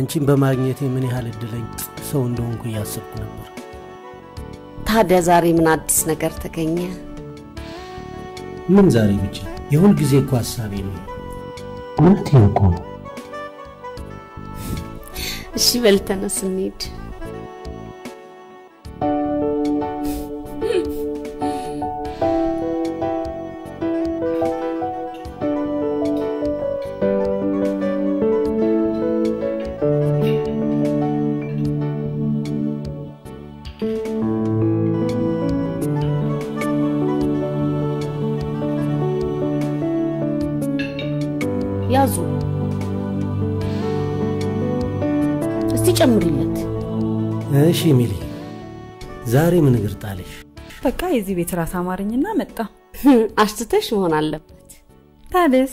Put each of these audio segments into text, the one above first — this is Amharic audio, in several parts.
አንቺን በማግኘቴ ምን ያህል እድለኝ ሰው እንደሆንኩ እያሰብኩ ነበር። ታዲያ ዛሬ ምን አዲስ ነገር ተገኘ? ምን ዛሬ ብቻ የሁል ጊዜ እኮ ሀሳቤ ነው። እውነቴን እኮ ነው። እሺ በል ተነስ እንሂድ። ያዙ። እስቲ ጨምሪለት። እሺ ሚሊ፣ ዛሬ ምን እግር ጣለሽ? በቃ የዚህ ቤት ራስ አማርኝና መጣ። አሽትተሽ መሆን አለበት። ታዲያስ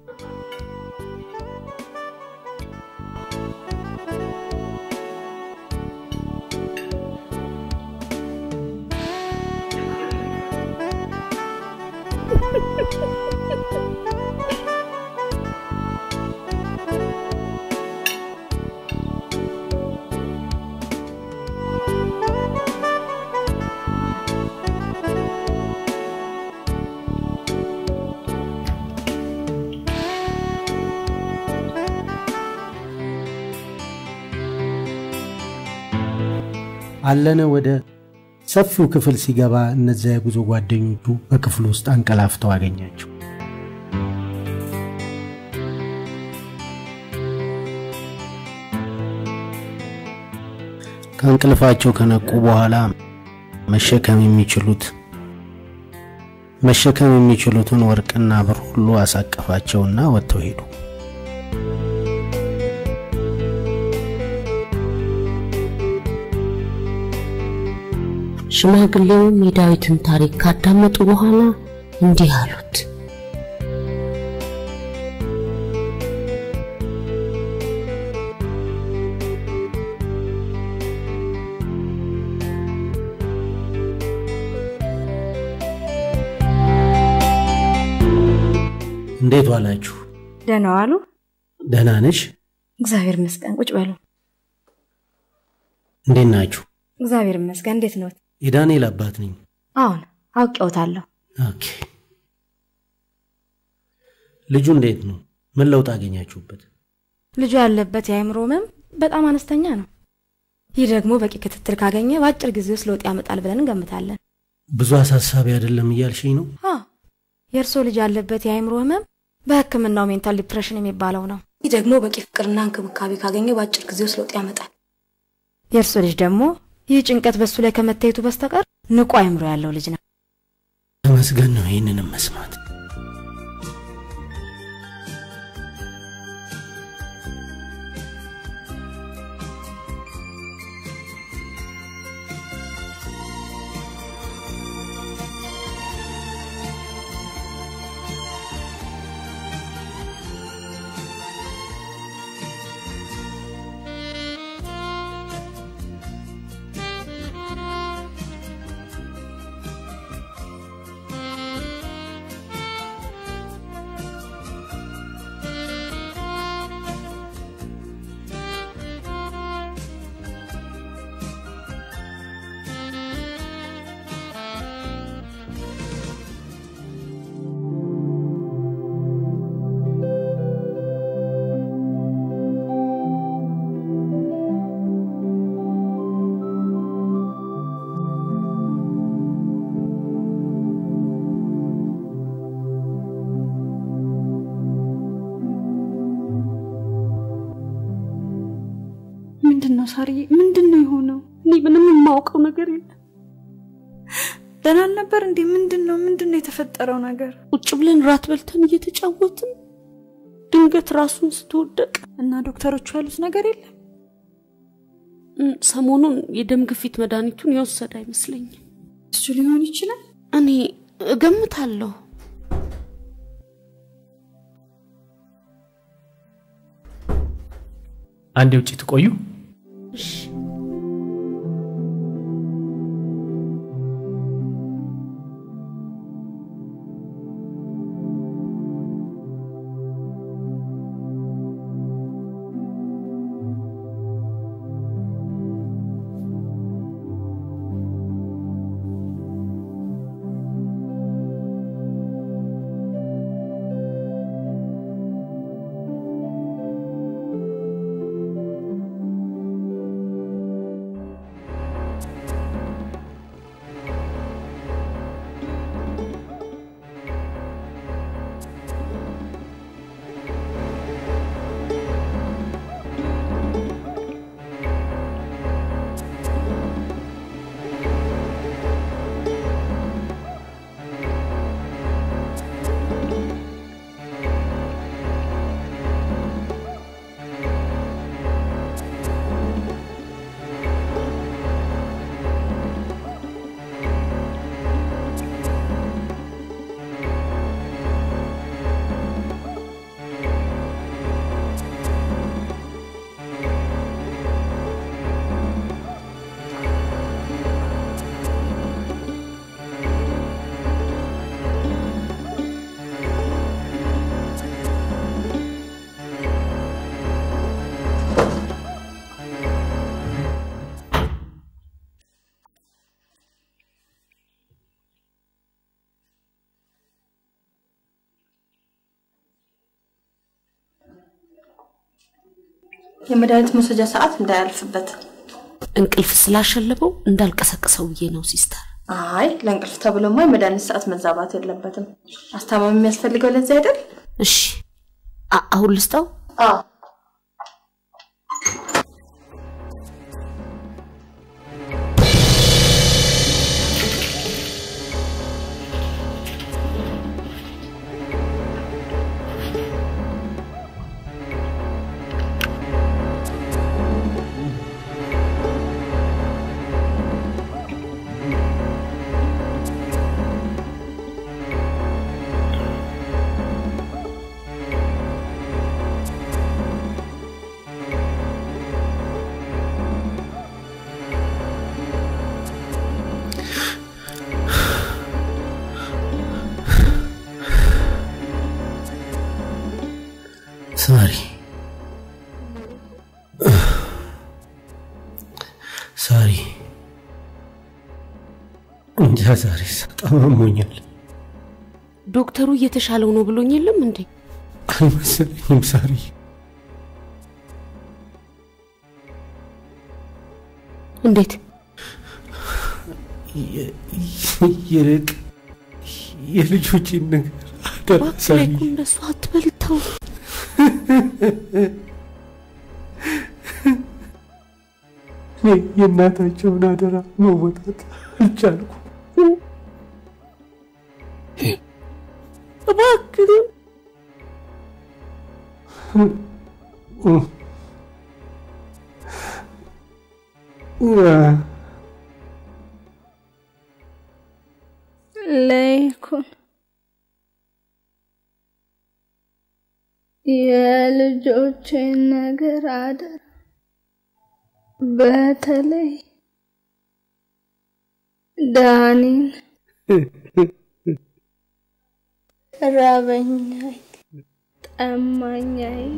አለነ ወደ ሰፊው ክፍል ሲገባ እነዚያ የጉዞ ጓደኞቹ በክፍሉ ውስጥ አንቀላፍተው አገኛቸው። ከእንቅልፋቸው ከነቁ በኋላ መሸከም የሚችሉት መሸከም የሚችሉትን ወርቅና ብር ሁሉ አሳቀፋቸውና ወጥተው ሄዱ። ሽማግሌውም የዳዊትን ታሪክ ካዳመጡ በኋላ እንዲህ አሉት። እንዴት ዋላችሁ? ደህና ዋሉ? ደህና ነሽ? እግዚአብሔር ይመስገን። ቁጭ በሉ። እንዴት ናችሁ? እግዚአብሔር ይመስገን። እንዴት ነዎት? የዳንኤል አባት ነኝ። አሁን አውቄዎታለሁ። ኦኬ። ልጁ እንዴት ነው? ምን ለውጥ አገኛችሁበት? ልጁ ያለበት የአእምሮ ህመም በጣም አነስተኛ ነው። ይህ ደግሞ በቂ ክትትል ካገኘ በአጭር ጊዜ ውስጥ ለውጥ ያመጣል ብለን እንገምታለን። ብዙ አሳሳቢ አይደለም እያልሽኝ ነው? አ የእርስዎ ልጅ ያለበት የአእምሮ ህመም በሕክምናው ሜንታል ዲፕሬሽን የሚባለው ነው። ይህ ደግሞ በቂ ፍቅርና እንክብካቤ ካገኘ በአጭር ጊዜ ውስጥ ለውጥ ያመጣል። የእርስዎ ልጅ ደግሞ ይህ ጭንቀት በሱ ላይ ከመታየቱ በስተቀር ንቁ አእምሮ ያለው ልጅ ነው። ተመስገን ነው ይህንንም መስማት። ምንድን ነው ሳርዬ? ምንድን ነው የሆነው? እኔ ምንም የማውቀው ነገር የለም። ደህና አልነበር እንዴ? ምንድን ነው ምንድን ነው የተፈጠረው ነገር? ቁጭ ብለን ራት በልተን እየተጫወትን ድንገት ራሱን ስትወደቅ እና ዶክተሮቹ ያሉት ነገር የለም? እም፣ ሰሞኑን የደም ግፊት መድኃኒቱን የወሰደ አይመስለኝም። እሱ ሊሆን ይችላል። እኔ እገምታለሁ። አንዴ ውጭ ትቆዩ። እሺ የመድኃኒት መውሰጃ ሰዓት እንዳያልፍበት። እንቅልፍ ስላሸለበው እንዳልቀሰቅሰው ብዬ ነው ሲስተር። አይ ለእንቅልፍ ተብሎማ የመድኃኒት ሰዓት መዛባት የለበትም። አስታማሚ የሚያስፈልገው ለዚህ አይደል? እሺ አ- አሁን ልስጠው። አዎ ሳሪ ሳሪ እንጃ ዛሬ በጣም አሞኛል። ዶክተሩ እየተሻለው ነው ብሎኝ የለም እንዴ? አልመሰለኝም ሳሪ። እንዴት ይልቅ የልጆቼን ነገር አደራ እባክህ ሳሪ። ላይ እኮ እንደሱ አትበልተው። እኔ የእናታቸውን አደራ መወጣት አልቻልኩ። እባክህ ለይኩን የልጆቼን ነገር አደራ። በተለይ ዳኒን ራበኛይ ጠማኛይ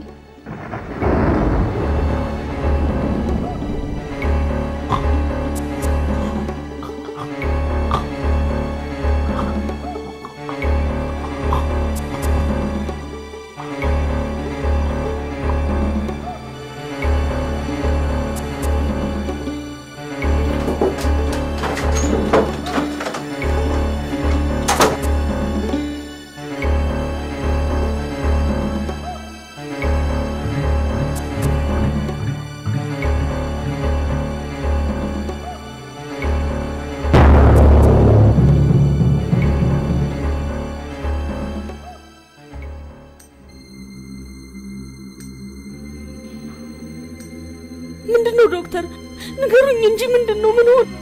ምንድን ነው ዶክተር? ንገሩኝ እንጂ ምንድን ነው? ምን ሆነ?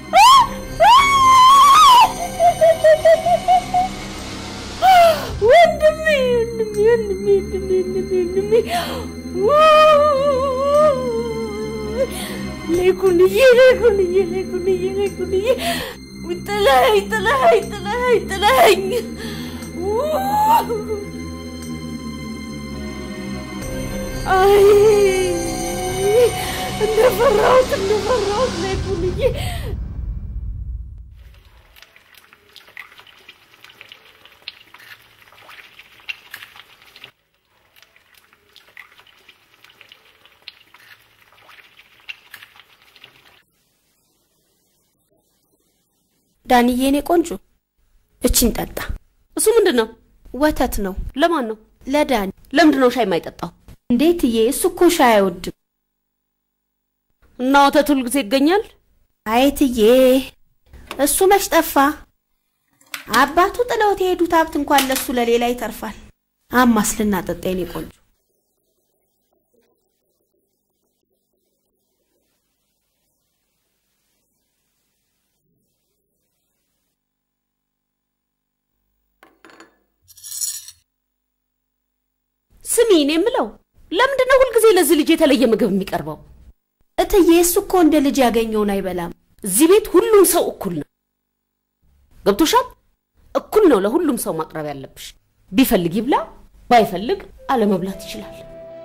ወንድሜ ወንድሜ ወንድሜ ወንድሜ ወንድሜ ወንድሜ ሌኩንዬ ሌኩንዬ ሌኩንዬ ሌኩንዬ ጥለኸኝ ጥለኸኝ ጥለኸኝ ጥለኸኝ አይ እንደፈራሁት እንደፈራሁት ሌኩንዬ ዳንዬ የኔ ቆንጆ እቺን ጠጣ። እሱ ምንድን ነው? ወተት ነው ለማን ነው? ለዳኒ። ለምንድን ነው ሻይ የማይጠጣው? እንዴትዬ? እሱ እኮ ሻይ አይወድም። እና ወተት ሁል ጊዜ ይገኛል? አይትዬ እሱ መች ጠፋ? አባቱ ጥለውት የሄዱት ሀብት እንኳን ለሱ ለሌላ ይተርፋል። አማስ ልናጠጣ የኔ ቆንጆ። ስሚ፣ እኔ የምለው ለምንድን ነው ሁልጊዜ ለዚህ ልጅ የተለየ ምግብ የሚቀርበው? እትዬ እሱ እኮ እንደ ልጅ ያገኘውን አይበላም። እዚህ ቤት ሁሉም ሰው እኩል ነው። ገብቶሻል? እኩል ነው ለሁሉም ሰው ማቅረብ ያለብሽ። ቢፈልግ ይብላ፣ ባይፈልግ አለመብላት ይችላል።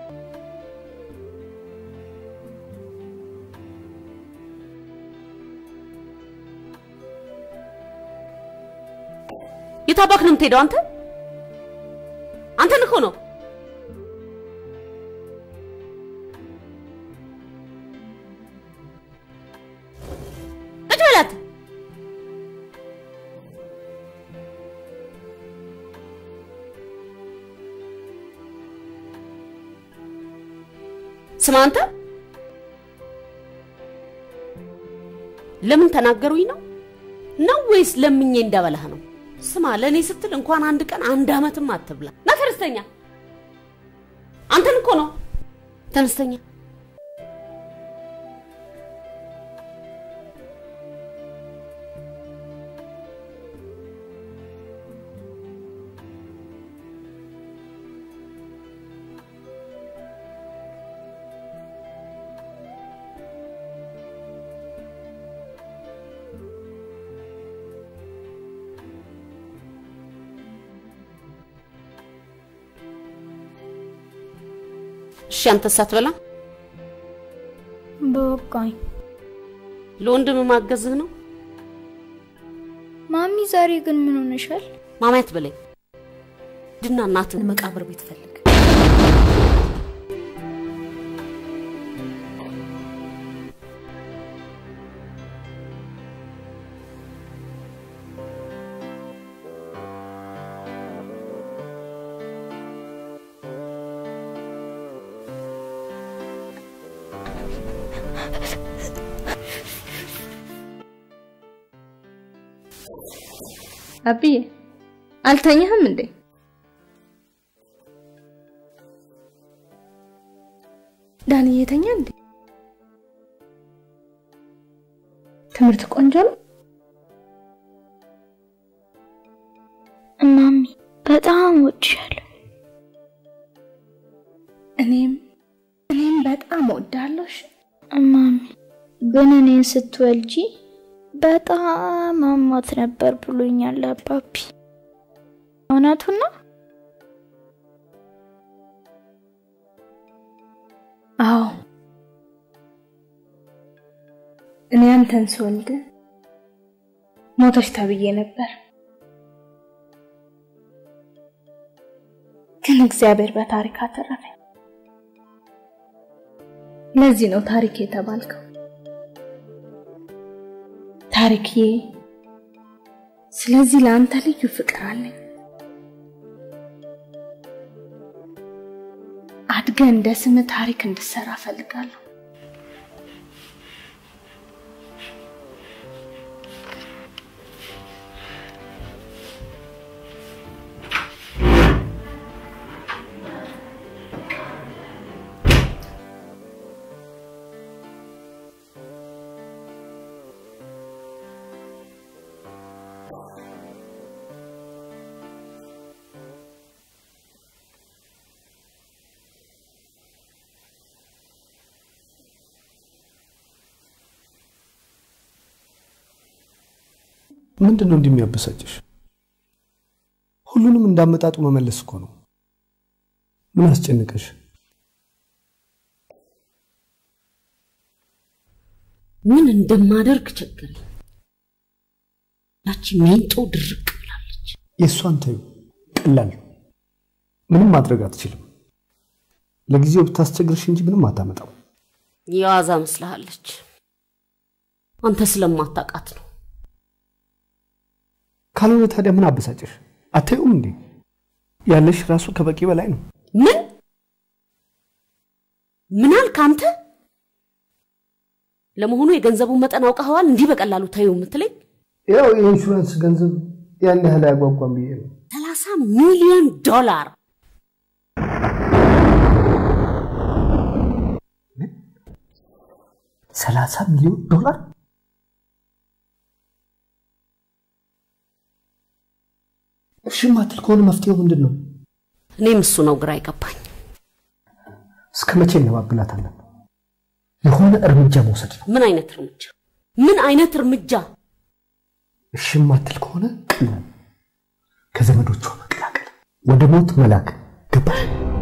የታባክ ነው የምትሄደው አንተ? አንተን እኮ ነው ስማ አንተ ለምን ተናገሩኝ ነው ነው ወይስ ለምኜ እንዳበላህ ነው? ስማ ለእኔ ስትል እንኳን አንድ ቀን አንድ አመትም አትብላ። ና ተነስተኛ። አንተን እኮ ነው ተነስተኛ። እሺ አንተስ አትበላ? በቃኝ። ለወንድም ማገዝህ ነው? ማሚ ዛሬ ግን ምን ሆነሻል? ማማየት በለኝ ድና እናትን መቃብር ቤት ፈልግ። አብዬ አልተኛህም እንዴ? ዳኒ እየተኛ እንዴ? ትምህርት ቆንጆ ነው? ማሚ በጣም ወድሻለሁ። እኔም እኔም በጣም እወድሃለሁ። እሺ? ማሚ ግን እኔን ስትወልጂ በጣም አሟት ነበር ብሎኛል አባቢ። እውነቱን ነው? አዎ እኔ አንተን ስወልድ ሞተች ተብዬ ነበር፣ ግን እግዚአብሔር በታሪክ አተረፈኝ። ለዚህ ነው ታሪክ የተባልከው። ታሪክዬ፣ ስለዚህ ለአንተ ልዩ ፍቅር አለኝ። አድገህ እንደ ስምህ ታሪክ እንድሰራ እፈልጋለሁ። ምንድን ነው እንዲህ የሚያበሳጭሽ? ሁሉንም እንዳመጣጡ መመለስ እኮ ነው። ምን አስጨንቀሽ? ምን እንደማደርግ ቸገረኝ። ያቺ ሜንጦ ድርቅ ብላለች። የእሷን ተይው፣ ቀላል ነው። ምንም ማድረግ አትችልም። ለጊዜው ብታስቸግርሽ እንጂ ምንም አታመጣው። የዋዛ መስልሃለች። አንተ ስለማታውቃት ነው። ካልሆነ ታዲያ ምን አበሳጭሽ? አታዩም እንዴ? ያለሽ ራሱ ከበቂ በላይ ነው። ምን ምን አልክ አንተ? ለመሆኑ የገንዘቡን መጠን አውቀኸዋል? እንዲህ በቀላሉ ታዩ የምትለኝ? ያው የኢንሹራንስ ገንዘብ ያን ያህል አያጓጓም ብዬ ነው። ሰላሳ ሚሊዮን ዶላር ሰላሳ ሚሊዮን ዶላር እሺ ማትል ከሆነ መፍትሄው ምንድን ነው? እኔም እሱ ነው ግራ አይገባኝ። እስከ መቼ እንባብላታለን? የሆነ እርምጃ መውሰድ ነው። ምን አይነት እርምጃ? ምን አይነት እርምጃ? እሺ ማትል ከሆነ ቀላል፣ ከዘመዶቿ መቀላቀል፣ ወደ ሞት መላክ። ገባሽ?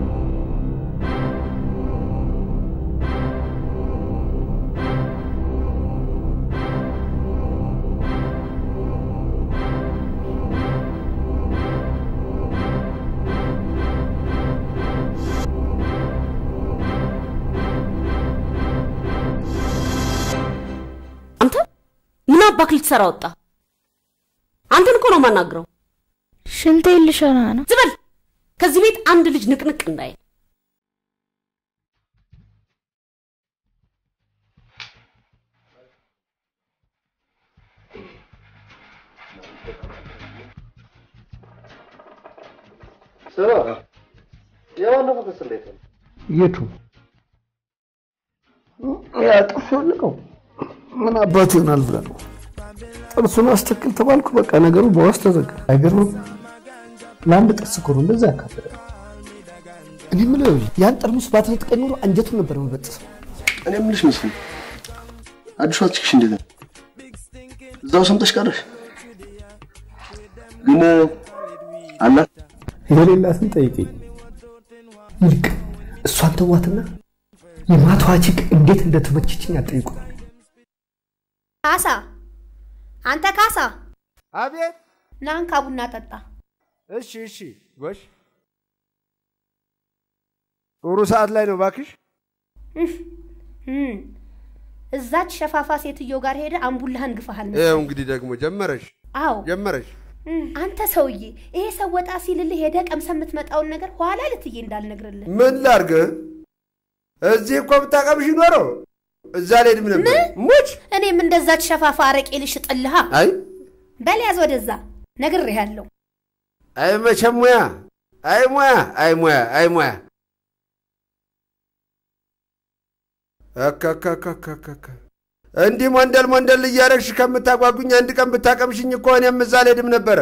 አንተ ምን አባክ ልትሰራ ወጣ? አንተን እኮ ነው የማናግረው። ሽንቴን ልሸና ነው። ዝም በል ከዚህ ቤት አንድ ልጅ ንቅንቅ እንዳይል። የባለፈው ክስ እንዴት ነው? የቱ ያ ጥርሱ ያለቀው ምን አባቱ ይሆናል ብለህ ነው? ጥርሱን አስተክል ተባልኩ። በቃ ነገሩ በዋስ ተዘጋ። አይገርምም? ለአንድ ጥርስ እኮ ነው እንደዛ ያካበደ። እኔ የምልህ ያን ጠርሙስ ባትነጥቀኝ ኖሮ አንጀቱን ነበር መበጥሰው። እኔ የምልሽ መስፍን አዲሷ ችክሽ እንዴት ነው? እዛው ሰምተሽ ቀረሽ? ግን አላት የሌላትን ጠይቀኝ። ይልቅ እሷን ተዋትና የማታዋ ቺክ እንዴት እንደተመቸችኝ አጠይቁኝ። ካሳ አንተ ካሳ አቤት። ናንካ ቡና ጠጣ። እሺ እሺ፣ ጎሽ። ጥሩ ሰዓት ላይ ነው ባክሽ። እም፣ እዛች ሸፋፋ ሴትዮ ጋር ሄደ አምቡላህን ግፋሃል። ይኸው እንግዲህ ደግሞ ጀመረሽ አዎ ጀመረሽ። እም፣ አንተ ሰውዬ ይሄ ሰው ወጣ ሲልልህ ሄደ ቀምሰ የምትመጣውን ነገር ኋላ ልትዬ እንዳልነግርልህ ምን ላርግ? እዚህ እኮ ብታቀምሽ ኖሮ እዛ ልሄድም ነበር። ሙች እኔም እንደዛች ሸፋፋ አረቄ ልሽጥልሃ። አይ በል ያዝ ወደዛ ነግሬሃለሁ። አይ መቼም ሙያ አይ ሙያ አይ ሙያ አይ ሙያ አካካካካካ እንዲህ ሞንደል ሞንደል እያረግሽ ከምታጓጉኝ አንድ ቀን ብታቀምሽኝ እኮ እኔም እዛ ልሄድም ነበረ።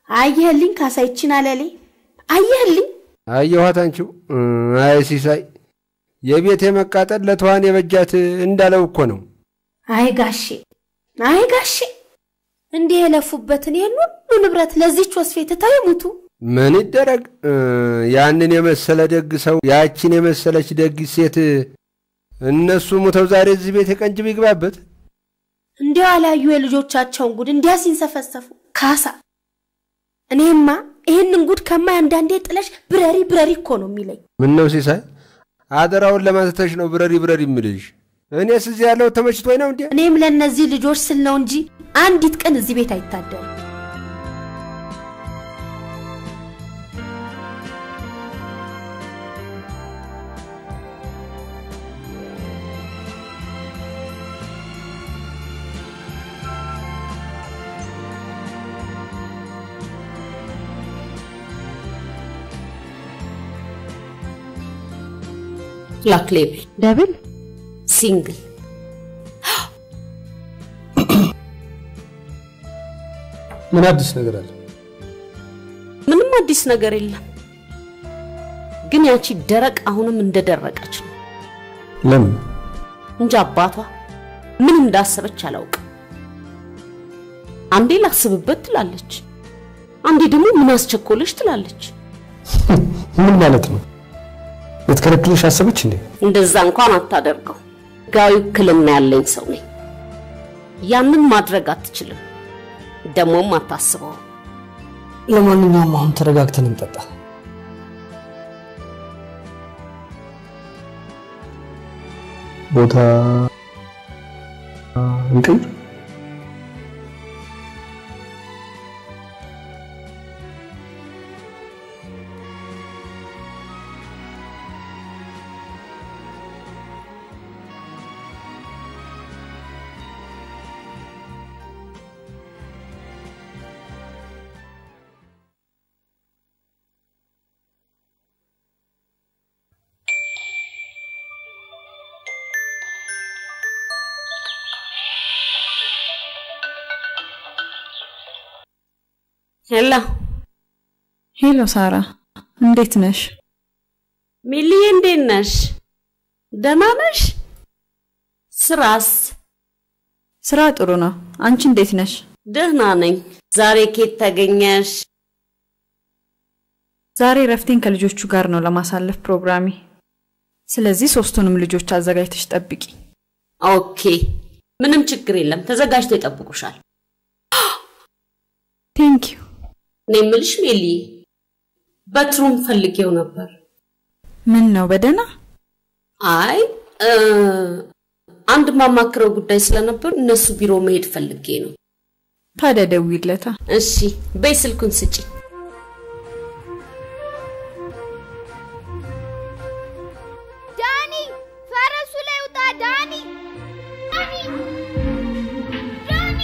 አየህልኝ ካሳይችን አለሌ አየህልኝ አየኋት አንቺው። አይ ሲሳይ የቤቴ መቃጠል ለተዋን የበጃት እንዳለው እኮ ነው። አይ ጋሼ አይ ጋሼ እንዲህ የለፉበትን ይህን ሁሉ ንብረት ለዚች ወስፌ ትተው ይሙቱ። ምን ይደረግ? ያንን የመሰለ ደግ ሰው ያችን የመሰለች ደግ ሴት እነሱ ሙተው ዛሬ እዚህ ቤት የቀንጅብ ይግባበት። እንዲያው አላዩ የልጆቻቸውን ጉድ እንዲያ ሲንሰፈሰፉ ካሳ እኔማ ይህንን ጉድ ከማይ አንዳንዴ ጥለሽ ብረሪ ብረሪ እኮ ነው የሚለኝ። ምን ነው ሲሳይ፣ አደራውን ለማንተተሽ ነው ብረሪ ብረሪ የምልሽ? እኔስ እዚህ ያለው ተመችቶኝ ነው እንዴ? እኔም ለእነዚህ ልጆች ስል ነው እንጂ አንዲት ቀን እዚህ ቤት አይታደርም። ብላክ ሌብል ደብል ሲንግል ምን አዲስ ነገር አለ? ምንም አዲስ ነገር የለም። ግን ያቺ ደረቅ አሁንም እንደደረቀች ነው ለምን? እንጂ አባቷ ምን እንዳሰበች አላውቅም። አንዴ ላስብበት ትላለች፣ አንዴ ደግሞ ምን አስቸኮለች ትላለች። ምን ማለት ነው? ልትከለክልሽ አሰበች እንዴ? እንደዛ እንኳን አታደርገው። ሕጋዊ ውክልና ያለኝ ሰው ነኝ። ያንን ማድረግ አትችልም፣ ደግሞም አታስበው። ለማንኛውም አሁን ተረጋግተን እንጠጣ። ቦታ እንቀይር። ሄላ ሄሎ ሳራ፣ እንዴት ነሽ? ሚሊዬ፣ እንዴት ነሽ? ደህና ነሽ? ስራስ? ስራ ጥሩ ነው። አንቺ እንዴት ነሽ? ደህና ነኝ። ዛሬ ኬት ተገኘሽ? ዛሬ ረፍቴን ከልጆቹ ጋር ነው ለማሳለፍ ፕሮግራሜ። ስለዚህ ሶስቱንም ልጆች አዘጋጅተሽ ጠብቂ። ኦኬ፣ ምንም ችግር የለም። ተዘጋጅተው ይጠብቁሻል። ቴንክ ዩ። እኔ የምልሽ ሜሊ፣ በትሩን ፈልጌው ነበር። ምን ነው በደህና? አይ እ፣ አንድ ማማክረው ጉዳይ ስለነበር እነሱ ቢሮ መሄድ ፈልጌ ነው። ታዲያ ደውይለታ። እሺ፣ በይ ስልኩን ስጪ። ዳኒ ፈረሱ ላይ ውጣ! ዳኒ ዳኒ ዳኒ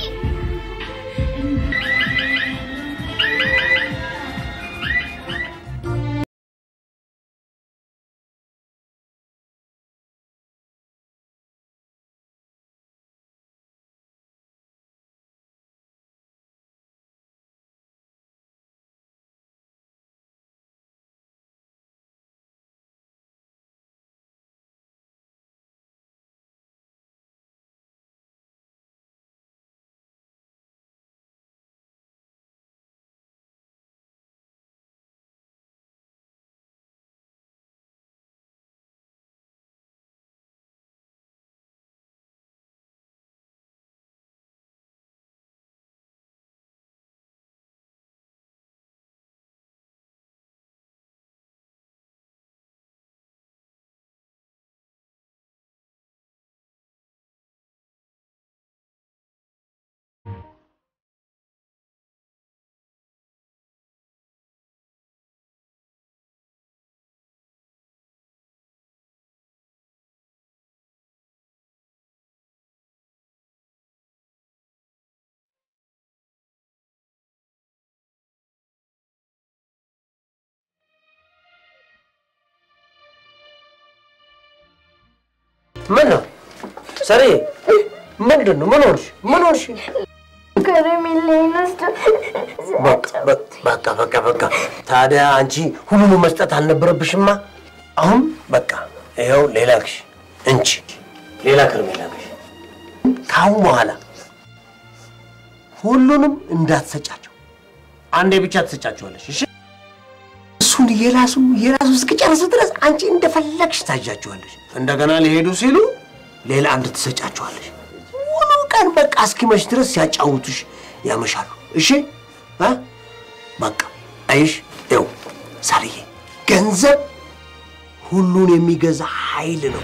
ምን ነው ሰሪ? ምንድን ነው? ምን ሆንሽ? ምን ሆንሽ? ከረሜላዬን ወስዶ በቃ በቃ በቃ በቃ። ታዲያ አንቺ ሁሉንም መስጠት አልነበረብሽማ። አሁን በቃ ይኸው ሌላ ግሽ እንቺ ሌላ ከረሜላ ግሽ። ካሁን በኋላ ሁሉንም እንዳትሰጫቸው፣ አንዴ ብቻ ትሰጫቸዋለሽ። እሺ እሱን የራሱ የራሱ እስኪጨርስ ድረስ አንቺ እንደፈለግሽ ታዣቸዋለሽ። እንደገና ሊሄዱ ሲሉ ሌላ አንድ ትሰጫቸዋለሽ። ሙሉ ቀን በቃ እስኪመሽ ድረስ ሲያጫውቱሽ ያመሻሉ። እሺ እ በቃ አይሽ ይኸው ሳርዬ፣ ገንዘብ ሁሉን የሚገዛ ኃይል ነው።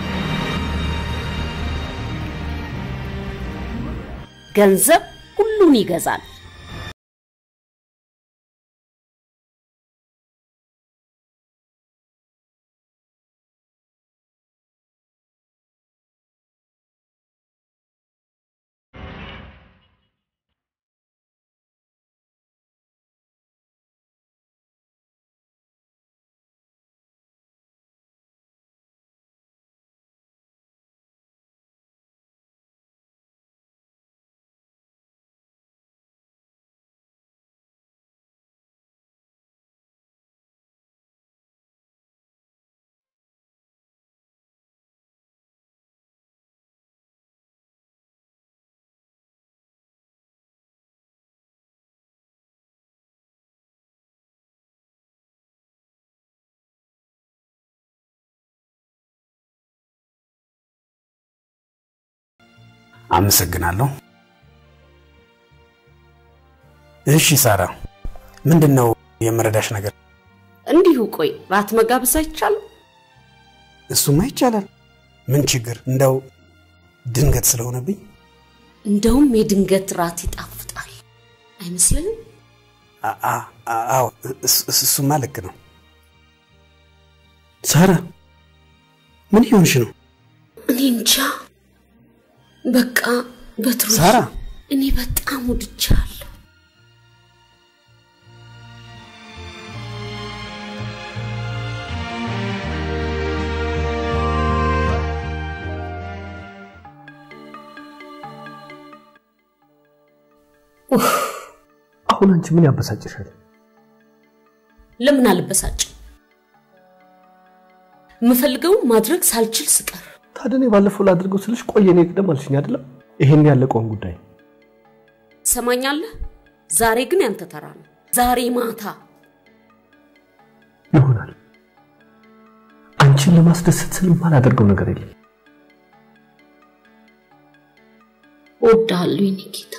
ገንዘብ ሁሉን ይገዛል። አመሰግናለሁ። እሺ ሳራ፣ ምንድን ነው የመረዳሽ ነገር? እንዲሁ ቆይ ራት መጋበዝ አይቻልም? እሱማ ይቻላል። ምን ችግር? እንደው ድንገት ስለሆነብኝ እንደውም የድንገት ራት ይጣፍጣል አይመስልም? አ- አ- አዎ፣ እስ- እስ- እሱማ ልክ ነው። ሳራ ምን ይሆንሽ ነው? እኔ እንጃ። በቃ በትሩ ሳራ! እኔ በጣም ወድቻለሁ። አሁን አንቺ ምን ያበሳጭሻል? ለምን አልበሳጭም? የምፈልገውን ማድረግ ሳልችል ስቀር ታዲያ እኔ ባለፈው ላድርገው ስልሽ ቆየ እኔ ቅደም አልሽኝ አይደለም? ይሄን ያለቀውን ጉዳይ ትሰማኛለህ? ዛሬ ግን ያንተ ተራ ነው። ዛሬ ማታ ይሆናል። አንቺን ለማስደሰት ስል የማላደርገው ነገር የለም። እወድሃለሁ የኔ ጌታ።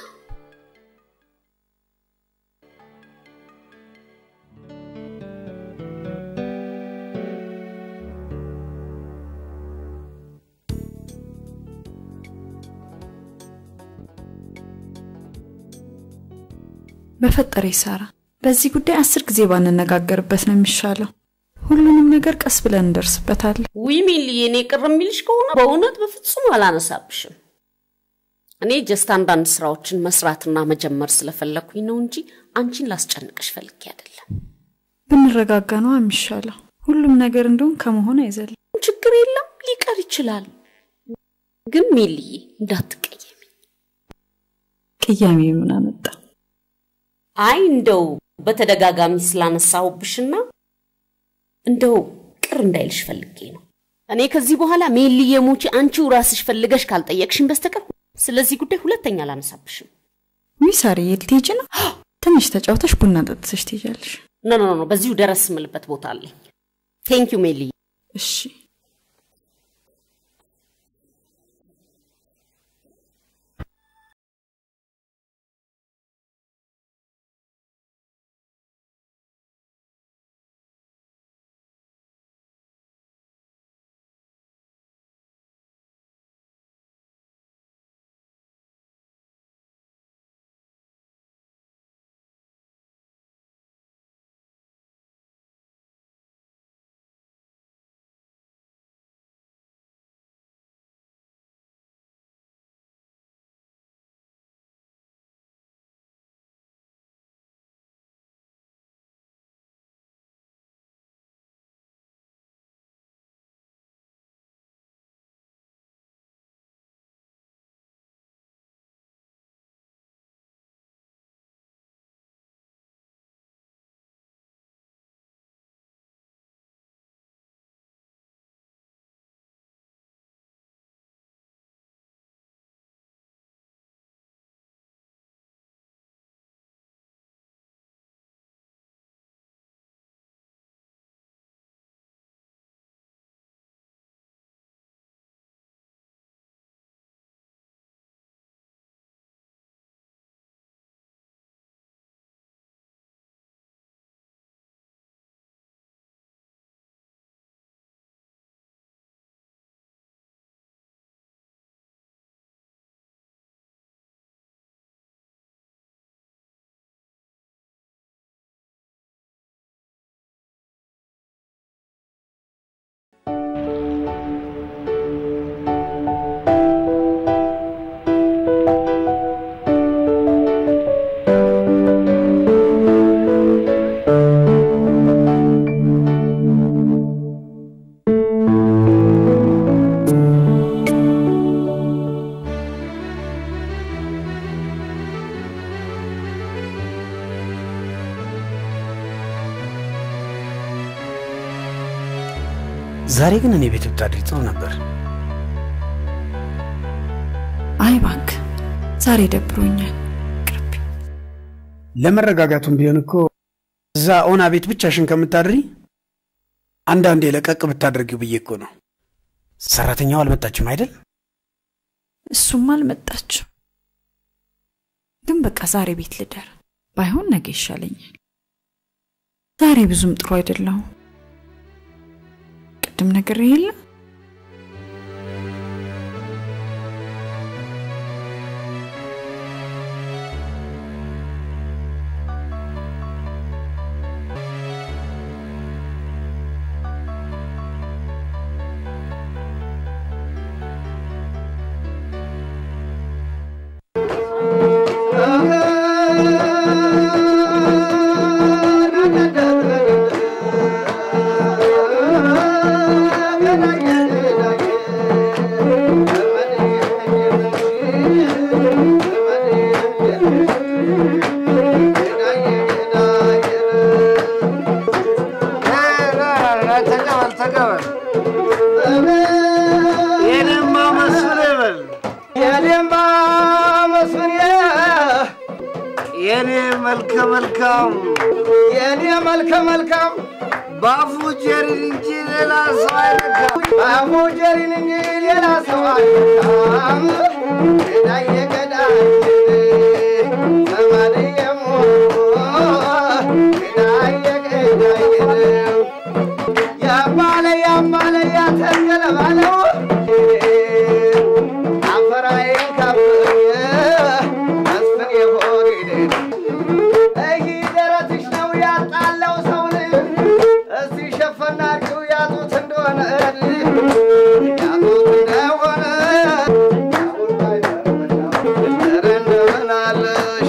በፈጠረ ሳራ፣ በዚህ ጉዳይ አስር ጊዜ ባንነጋገርበት ነው የሚሻለው። ሁሉንም ነገር ቀስ ብለን እንደርስበታለን። ውይ ሚልዬ፣ እኔ ቅር የሚልሽ ከሆነ በእውነት በፍጹም አላነሳብሽም። እኔ ጀስት አንዳንድ ስራዎችን መስራትና መጀመር ስለፈለኩኝ ነው እንጂ አንቺን ላስጨንቅሽ ፈልጌ አይደለም። ብንረጋጋ ነው የሚሻለው። ሁሉም ነገር እንደውም ከመሆን አይዘልም። ችግር የለም ሊቀር ይችላል። ግን ሚልዬ እንዳትቀየሚ። ቅያሜ ምን አመጣ? አይ እንደው በተደጋጋሚ ስላነሳሁብሽና እንደው ቅር እንዳይልሽ ፈልጌ ነው። እኔ ከዚህ በኋላ ሜልዬ ሙቺ አንቺው ራስሽ ፈልገሽ ካልጠየቅሽኝ በስተቀር ስለዚህ ጉዳይ ሁለተኛ አላነሳብሽም። ውይ ሳርዬ፣ ልትሄጂ ነው? ትንሽ ተጫውተሽ ቡና ጠጥተሽ ትሄጃለሽ። ኖ ኖ ኖ፣ በዚሁ ደረስ ስምልበት ቦታ አለኝ። ቴንኪዩ ሜልዬ። እሺ ዛሬ ግን እኔ ቤት ብታድሪ ጥሩ ነበር። አይ እባክህ ዛሬ ደብሮኛል። ለመረጋጋቱም ቢሆን እኮ እዛ ኦና ቤት ብቻሽን ከምታድሪ አንዳንዴ ለቀቅ ብታደርጊው ብዬ እኮ ነው። ሰራተኛው አልመጣችም አይደል? እሱም አልመጣችም። ግን በቃ ዛሬ ቤት ልደር፣ ባይሆን ነገ ይሻለኛል። ዛሬ ብዙም ጥሩ አይደለሁም። ቅድም ነገር የለ ተቀበል ተቀበል። የኔማ መስፍን ይበል የኔማ መስፍን የኔ መልከ መልካም የኔ መልከ መልካም በአፉ ጀሪን እንጂ ሌላ ሰው አይነካም። በአፉ ጀሪን እንጂ ሌላ ሰው አይነካም። ገዳየ ገዳየ ሰማንየ ሞቶ ገዳየ ገዳየ ያባለ ያባለ ያተገለባለው አፈራዬን ካብኝ መስፍን የሆዴ ይህ ደረትሽ ነው ያጣለው ሰውን እስቲ ሸፈና አድርጊው ያጡት እንደሆነ ያጡት እንደሆነ ኧረ እንደምን አለሽ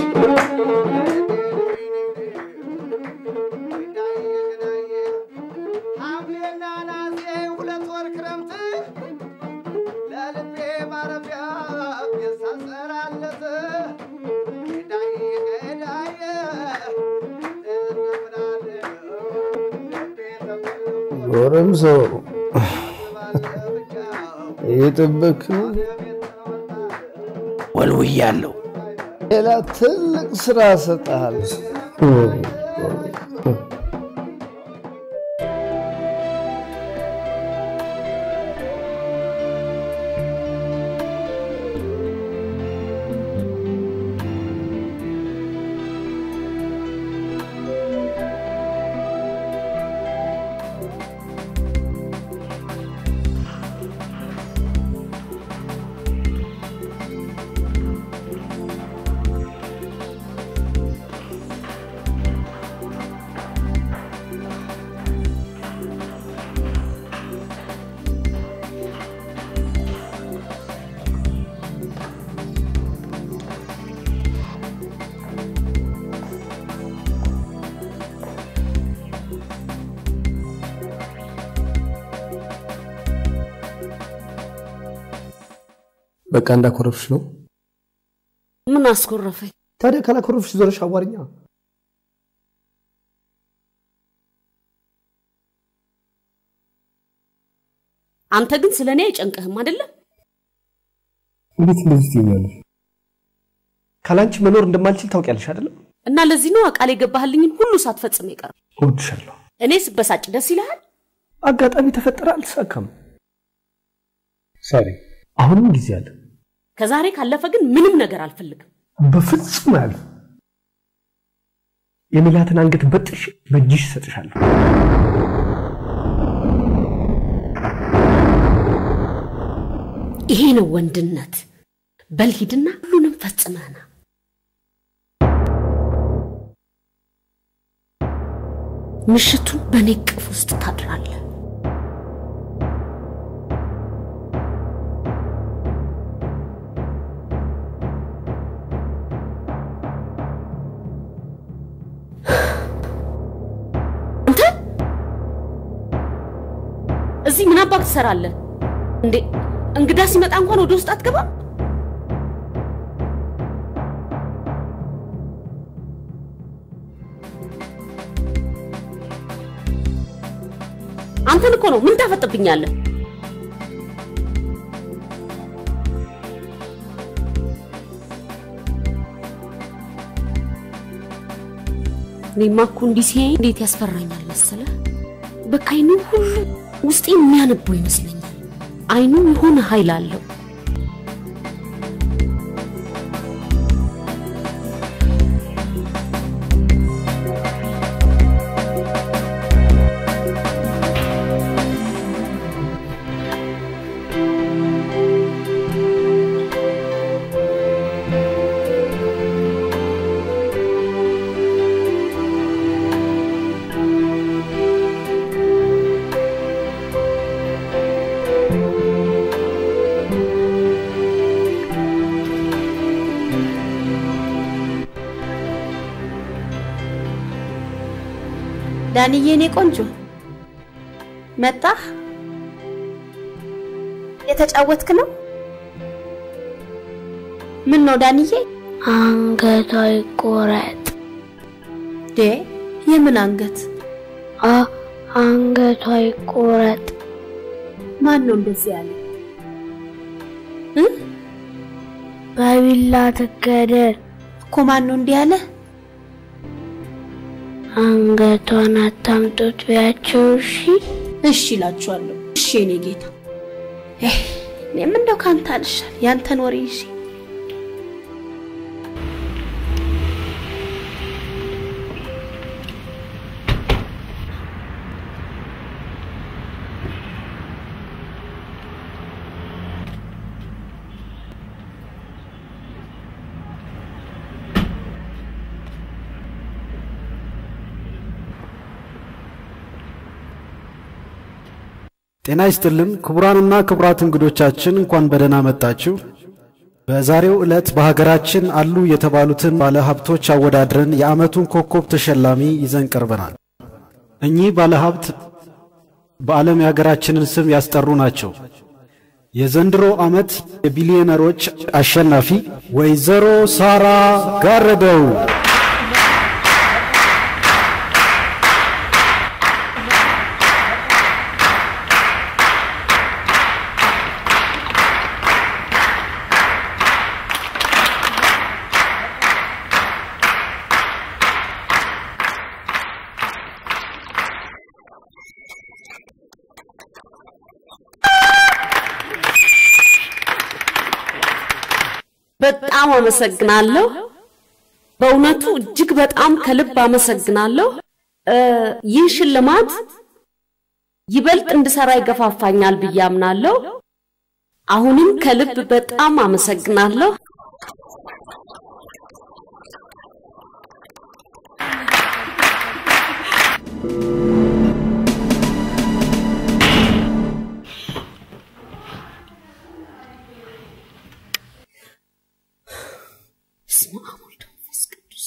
ሐምሌና ነሐሴ ሁለት ወር ክረምት ለልቤ ማረፊያ የሳሰራለት ገዳይ ገዳይ ጎረምሳው እየጠበክ ነው? ወልውያለሁ። ሌላ ትልቅ ስራ እሰጥሃለሁ። በቃ እንዳኮረፍሽ ነው። ምን አስኮረፈኝ? ታዲያ ካላኮረፍሽ ዞረሽ አዋርኛ። አንተ ግን ስለ እኔ አይጨንቅህም አይደለም? እንዴት እንደዚህ ትይኛለሽ? ካላንቺ መኖር እንደማልችል ታውቂያለሽ አይደለም? እና ለዚህ ነው ቃል የገባህልኝን ሁሉ ሳትፈጽም የቀረ። እወድሻለሁ። እኔ ስበሳጭ ደስ ይልሃል? አጋጣሚ ተፈጠረ፣ አልተሳካም። ሳሪ፣ አሁንም ጊዜ አለ። ከዛሬ ካለፈ ግን ምንም ነገር አልፈልግም። በፍጹም አያልፍ። የሜላትን አንገት በጥሽ በእጅሽ እሰጥሻለሁ። ይሄ ነው ወንድነት። በል ሂድና ሁሉንም ፈጽመህና ምሽቱን በእኔ ቅፍ ውስጥ ታድራለህ። አንተ እዚህ ምን አባክ ትሰራለህ እንዴ? እንግዳ ሲመጣ እንኳን ወደ ውስጥ አትገባም? አንተን እኮ ነው። ምን ታፈጥብኛለህ? እኔማ እኮ እንዲህ ሲያይ እንዴት ያስፈራኛል መሰለህ? በቃ አይኑ ሁሉ ውስጤ የሚያነበው ይመስለኛል። አይኑ የሆነ ኃይል አለው። ዳንዬ እኔ ቆንጆ መጣህ? የተጫወትክ ነው? ምን ነው ዳንዬ? አንገቷ ይቆረጥ። ዴ የምን አንገት? አ አንገቷ ይቆረጥ። ማን ነው እንደዚህ ያለ? በቢላ ትገደል እኮ ማን ነው እንዲህ ያለ? አንገቷን አታምጡት ቢያቸው። እሺ እሺ እላችኋለሁ። እሺ የኔ ጌታ። እኔም እንደው ካንተ አልሻል ያንተን ወሬ ይዤ ጤና ይስጥልን ክቡራንና ክቡራት እንግዶቻችን እንኳን በደህና መጣችሁ። በዛሬው ዕለት በሀገራችን አሉ የተባሉትን ባለሀብቶች አወዳድረን የዓመቱን ኮከብ ተሸላሚ ይዘን ቀርበናል። እኚህ ባለሀብት በዓለም የሀገራችንን ስም ያስጠሩ ናቸው። የዘንድሮ ዓመት የቢሊዮነሮች አሸናፊ ወይዘሮ ሳራ ጋረደው በጣም አመሰግናለሁ። በእውነቱ እጅግ በጣም ከልብ አመሰግናለሁ። እ ይህ ሽልማት ይበልጥ እንድሰራ ይገፋፋኛል ብዬ አምናለሁ። አሁንም ከልብ በጣም አመሰግናለሁ። በስመ አብ ወወልድ ወመንፈስ ቅዱስ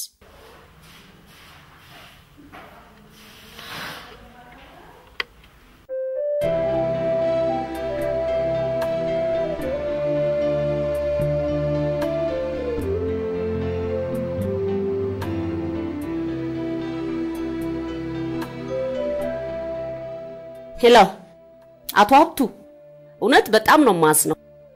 ሄሎ፣ አቶ ሀብቱ እውነት በጣም ነው የማዝነው።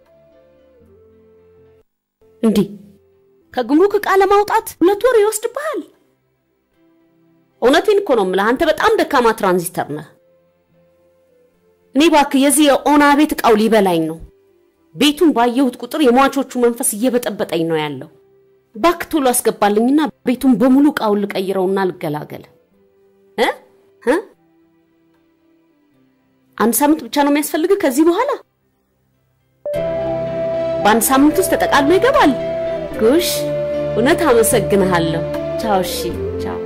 እንዲህ ከጉምሩክ ዕቃ ለማውጣት ሁለት ወር ይወስድብሃል። እውነቴን እኮ ነው የምልህ፣ አንተ በጣም ደካማ ትራንዚተር ነህ። እኔ እባክህ የዚህ የኦና ቤት ዕቃው ሊበላኝ ነው። ቤቱን ባየሁት ቁጥር የሟቾቹ መንፈስ እየበጠበጠኝ ነው ያለው። እባክህ ቶሎ አስገባልኝና ቤቱን በሙሉ ዕቃውን ልቀይረውና ልገላገል እ እ አንድ ሳምንት ብቻ ነው የሚያስፈልግህ ከዚህ በኋላ በአንድ ሳምንት ውስጥ ተጠቃሎ ይገባል። ጉሽ እውነት አመሰግንሃለሁ። ቻው። እሺ፣ ቻው።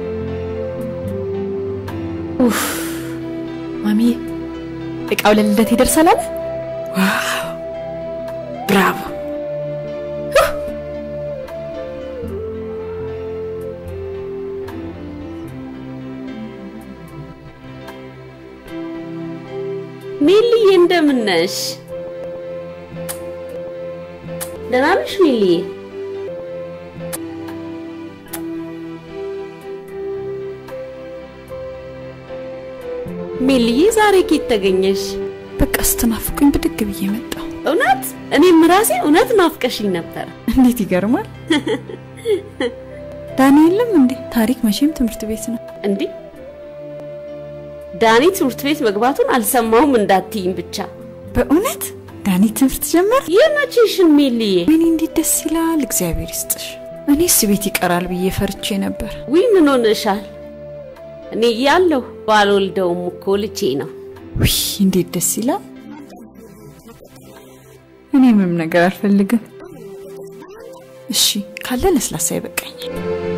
ኡፍ ማሚዬ፣ እቃው ለልደት ይደርሳል አለ። ዋው ብራቮ! ሜልዬ እንደምን ነሽ? ደህና ነሽ ሜልዬ? ሜልዬ ዛሬ ኬት ተገኘሽ? በቃ ስትናፍቁኝ ብድግ ብዬ መጣሁ። እውነት እኔም ራሴ እውነት ናፍቀሽኝ ነበር። እንዴት ይገርማል! ዳኒ የለም እንዴ? ታሪክ መቼም ትምህርት ቤት ነው። እንዴ ዳኒ ትምህርት ቤት መግባቱን አልሰማሁም እንዳትይኝ ብቻ። በእውነት ዳኒ ትምህርት ጀመረ? የመቼሽን ሜልዬ? ወይኔ እንዴት ደስ ይላል! እግዚአብሔር ይስጥሽ። እኔስ ቤት ይቀራል ብዬ ፈርቼ ነበር። ውይ ምን ሆነሻል? እኔ እያለሁ ባልወልደውም እኮ ልጄ ነው። ውይ እንዴት ደስ ይላል! እኔ ምንም ነገር አልፈልግም። እሺ ካለ ለስላሳ ይበቃኛል።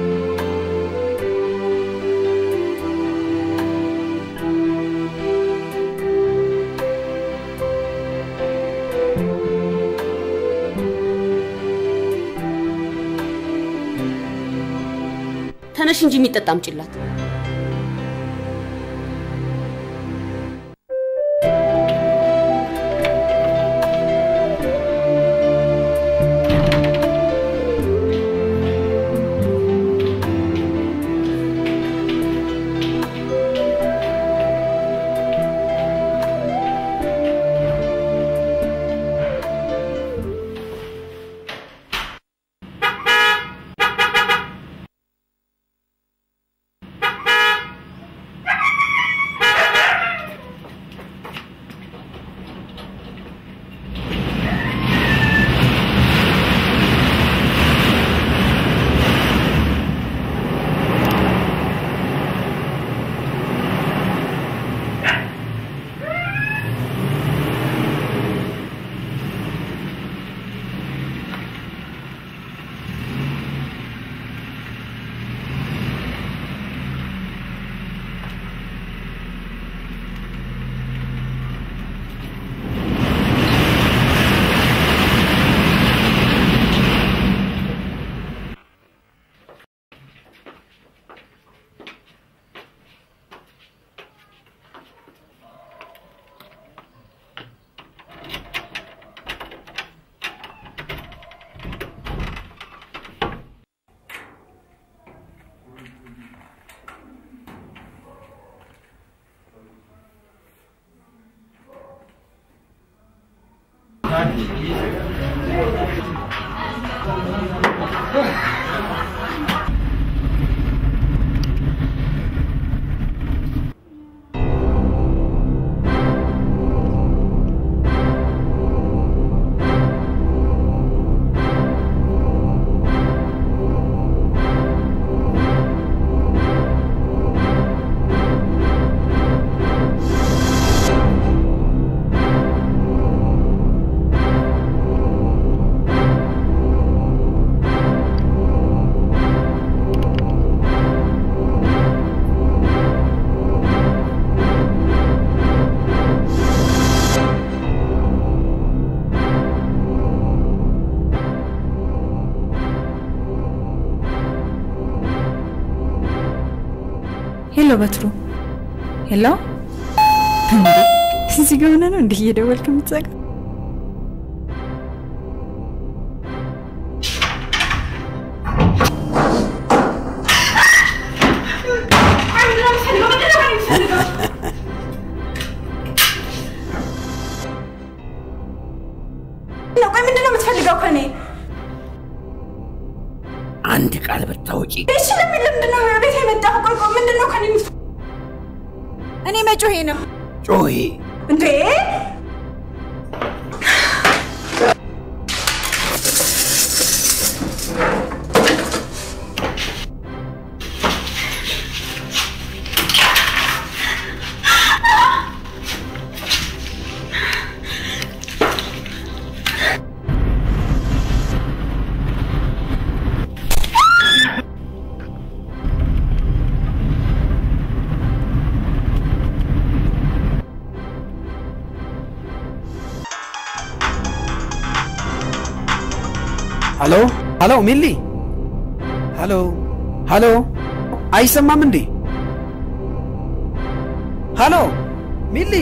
ተነሽ እንጂ የሚጠጣ አምጪላት። ሄሎ በትሩ፣ ሄሎ። እንዴ እዚህ ጋር ሆነህ ነው እንዲህ እየደወልክ የምትዘጋ? ቆይ ምንድን ነው የምትፈልገው ከኔ? አንድ ቃል ብታወጪ እሺ ለምን ለምንድን ነው ቤት የመጣው? ቆይ ቆይ ምንድን ነው ከኔ የምትፈልገው? እኔ መጮሄ ነው ጮሂ። እንዴ? ሀሎ ሀሎ፣ ሚሊ ሀሎ ሀሎ፣ አይሰማም እንዴ? ሀሎ ሚሊ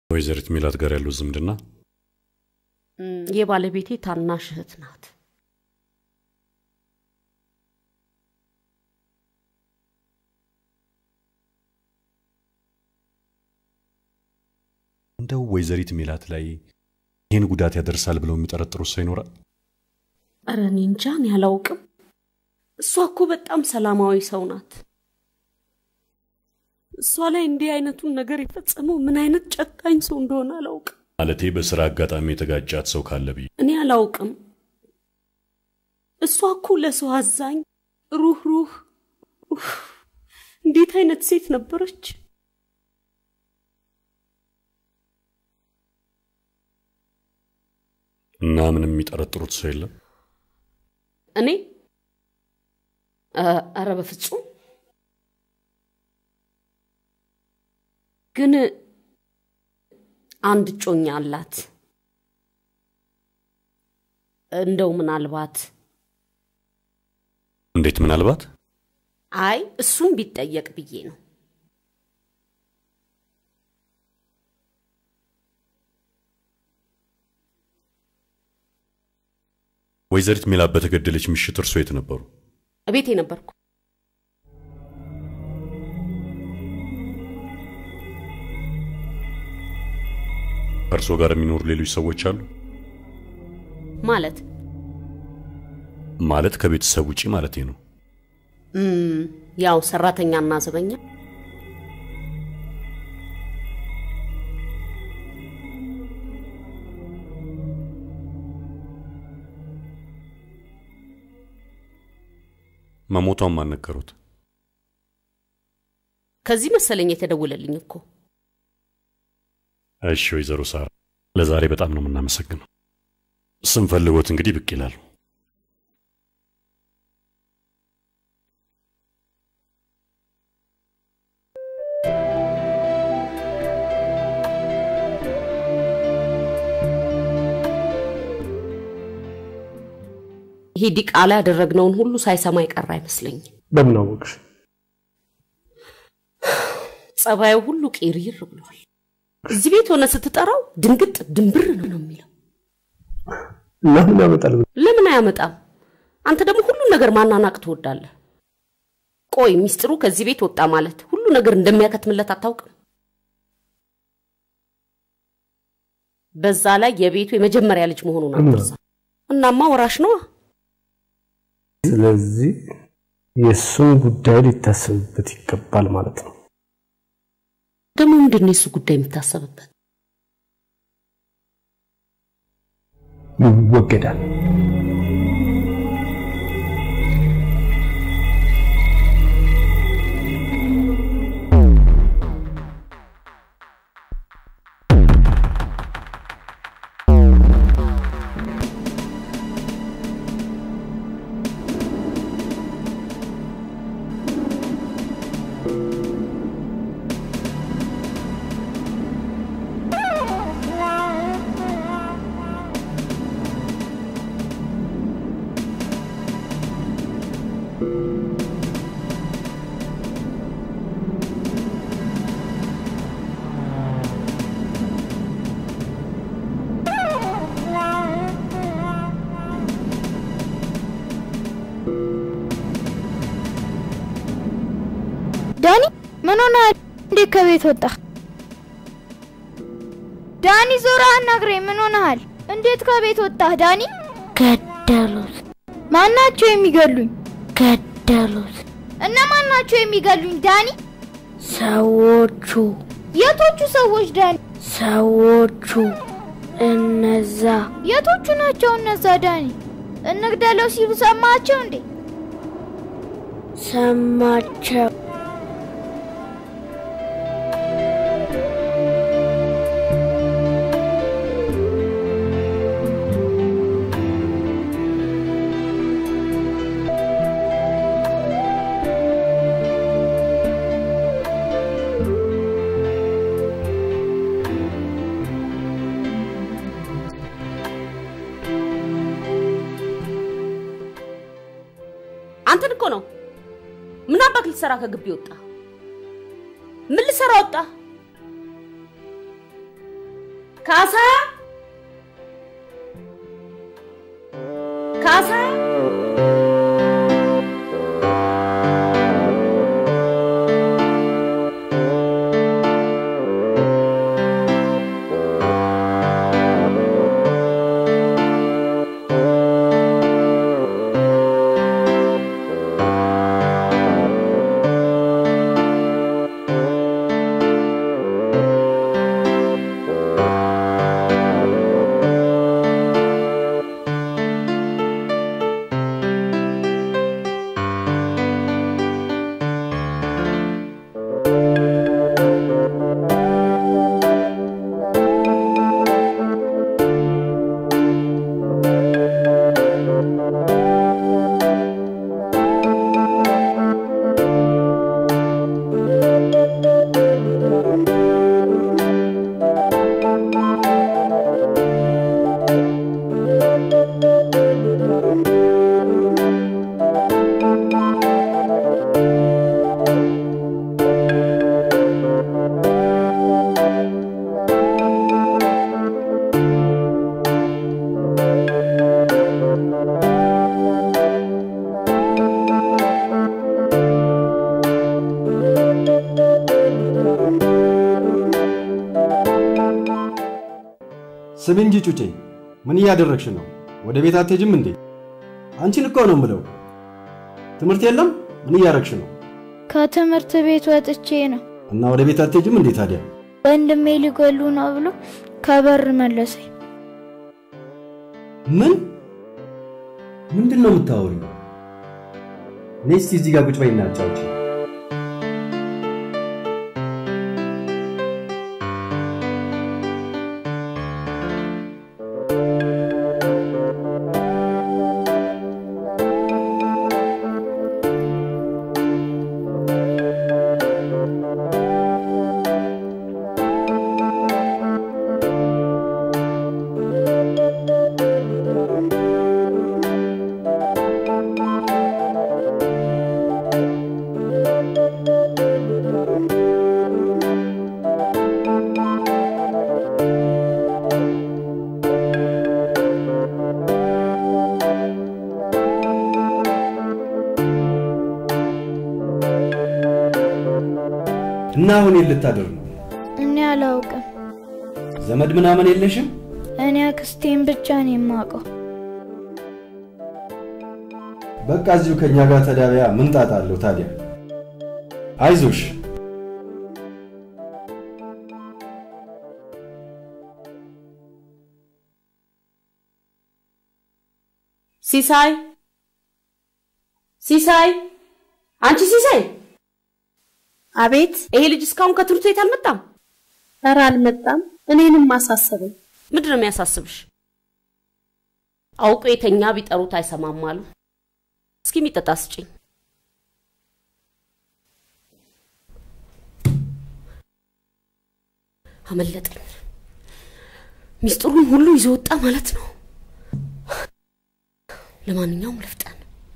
ወይዘሪት ሜላት ጋር ያለው ዝምድና እም፣ የባለቤቴ ታናሽ እህት ናት። እንደው ወይዘሪት ሜላት ላይ ይህን ጉዳት ያደርሳል ብለው የሚጠረጥሩት ሰው ይኖራል? ኧረ እኔ እንጃ እኔ አላውቅም። እሷ እኮ በጣም ሰላማዊ ሰው ናት። እሷ ላይ እንዲህ አይነቱን ነገር የፈጸመው ምን አይነት ጨካኝ ሰው እንደሆነ አላውቅም። ማለቴ በስራ አጋጣሚ የተጋጫት ሰው ካለ ብዬ እኔ አላውቅም። እሷ እኮ ለሰው አዛኝ፣ ሩህ ሩህ ኡፍ፣ እንዴት አይነት ሴት ነበረች! እና ምንም የሚጠረጥሩት ሰው የለም? እኔ እ- ኧረ በፍጹም ግን አንድ እጮኛ አላት። እንደው ምናልባት እንዴት ምናልባት አይ እሱም ቢጠየቅ ብዬ ነው። ወይዘሪት ሜላት በተገደለች ምሽት እርሶ የት ነበሩ? እቤቴ ነበርኩ። ከእርሶ ጋር የሚኖሩ ሌሎች ሰዎች አሉ? ማለት ማለት ከቤተሰብ ውጪ ማለቴ ነው። እም፣ ያው ሰራተኛና ዘበኛ መሞቷን ማን ነገሩት? ከዚህ መሰለኝ የተደወለልኝ እኮ። እሺ ወይዘሮ ሳራ ለዛሬ በጣም ነው የምናመሰግነው። ስንፈልጎት እንግዲህ ብቅ ይላሉ። ይሄ ዲቃላ ያደረግነውን ሁሉ ሳይሰማ የቀረ አይመስለኝም። በምን አወቅሽ? ጸባዩ ሁሉ ቄሪር ብሏል። እዚህ ቤት ሆነ ስትጠራው ድንግጥ ድንብር ነው የሚለው። እና ምን ያመጣል? ለምን አያመጣም? አንተ ደግሞ ሁሉን ነገር ማናናቅ ትወዳለህ። ቆይ ሚስጥሩ ከዚህ ቤት ወጣ ማለት ሁሉ ነገር እንደሚያከትምለት አታውቅም? በዛ ላይ የቤቱ የመጀመሪያ ልጅ መሆኑን አትርሳ። እናማ ወራሽ ነዋ። ስለዚህ የእሱን ጉዳይ ሊታሰብበት ይገባል ማለት ነው። ደግሞ ምንድን ነው የሱ ጉዳይ የሚታሰብበት? ይወገዳል። ዳኒ ምን ሆነሃል? እንዴት ከቤት ወጣ? ዳኒ ዞራ አናግረኝ። ምን ሆነሃል? እንዴት ከቤት ወጣህ ዳኒ? ገደሉት። ማናቸው የሚገሉኝ? ገደሉት። እነማን ናቸው የሚገሉኝ ዳኒ? ሰዎቹ የቶቹ ሰዎች ዳኒ? ሰዎቹ እነዛ የቶቹ ናቸው እነዛ ዳኒ? እንግደለው ሲሉ ሰማቸው እንዴ? ሰማቸው። አንተን እኮ ነው። ምን አባክ ልትሰራ ከግቢ ወጣ? ምን ልሰራ ወጣ? ካሳ ካሳ ስም እንጂ ጩጬ፣ ምን እያደረግሽ ነው? ወደ ቤት አትሄጂም እንዴ? አንቺን እኮ ነው ምለው። ትምህርት የለም? ምን እያደረግሽ ነው? ከትምህርት ቤት ወጥቼ ነው። እና ወደ ቤት አትሄጂም እንዴ ታዲያ? ወንድሜ ሊገሉ ነው ብሎ ከበር መለሰኝ። ምን ምንድን ነው የምታወሪው? እኔ እስቲ እዚህ ጋር ቁጭ በይና አጫውቺ። እና አሁን የት ልታደር ነው? እኔ አላውቅም። ዘመድ ምናምን የለሽም? እኔ አክስቴን ብቻ ነው የማውቀው። በቃ እዚሁ ከኛ ጋር ተዳቢያ ምን ጣጣ አለው ታዲያ? አይዞሽ። ሲሳይ ሲሳይ፣ አንቺ ሲሳይ! አቤት። ይሄ ልጅ እስካሁን ከትምህርት ቤት አልመጣም? ኧረ አልመጣም። እኔንም አሳሰበኝ። ምንድን ነው የሚያሳስብሽ? አውቆ የተኛ ቢጠሩት አይሰማም አሉ። እስኪ የሚጠጣ ስጭኝ። አመለጠኝ። ሚስጥሩን ሁሉ ይዞ ወጣ ማለት ነው። ለማንኛውም ልፍጠን።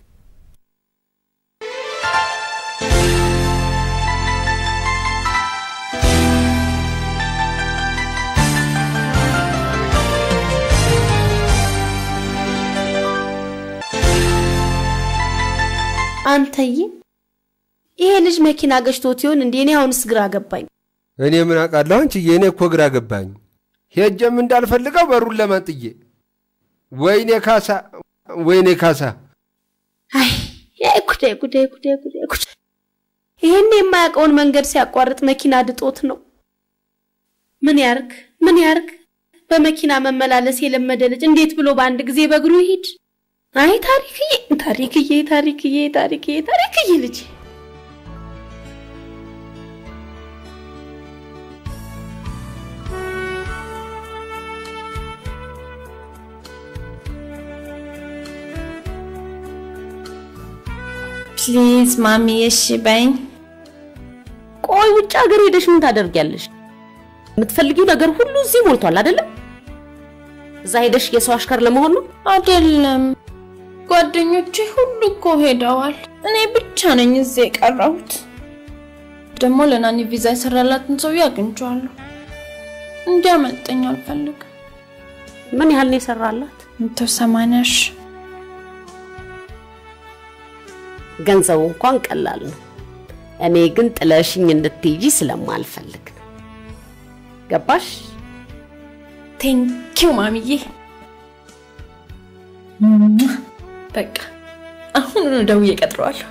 አንተዬ ይሄ ልጅ መኪና ገጭቶት ይሆን እንዴ? እኔ አሁንስ ግራ ገባኝ። እኔ ምን አውቃለሁ አንቺዬ፣ እኔ እኮ ግራ ገባኝ። ሄጀም እንዳልፈልገው በሩን ለማንጥዬ። ወይኔ ካሳ፣ ወይኔ ካሳ። አይ ጉዴ ጉዴ ጉዴ ጉዴ ጉዴ! ይሄን የማያውቀውን መንገድ ሲያቋርጥ መኪና ድጦት ነው። ምን ያርግ ምን ያርግ? በመኪና መመላለስ የለመደ ልጅ እንዴት ብሎ በአንድ ጊዜ በእግሩ ይሂድ? አይ ታሪክዬ ታሪክዬ ታሪክዬ ታሪክዬ ታሪክዬ ልጅ ፕሊዝ ማሚ እሺ በይኝ። ቆይ ውጭ ሀገር ሄደሽ ምን ታደርጊያለሽ? የምትፈልጊው ነገር ሁሉ እዚህ ሞልቷል አይደለም? እዛ ሄደሽ የሰው አሽከር ለመሆን ነው? አይደለም፣ ጓደኞቼ ሁሉ እኮ ሄደዋል። እኔ ብቻ ነኝ እዚህ የቀረሁት። ደግሞ ለናኒ ቪዛ የሰራላትን ሰውዬ አግኝቼዋለሁ። እንዲያመልጠኝ አልፈልግም። ምን ያህል ነው የሰራላት? መቶ ሰማንያ ሺህ ገንዘቡ እንኳን ቀላል ነው። እኔ ግን ጥለሽኝ እንድትሄጂ ስለማልፈልግ ነው። ገባሽ? ቴንኪው ማሚዬ። በቃ አሁኑኑ ደውዬ እቀጥረዋለሁ።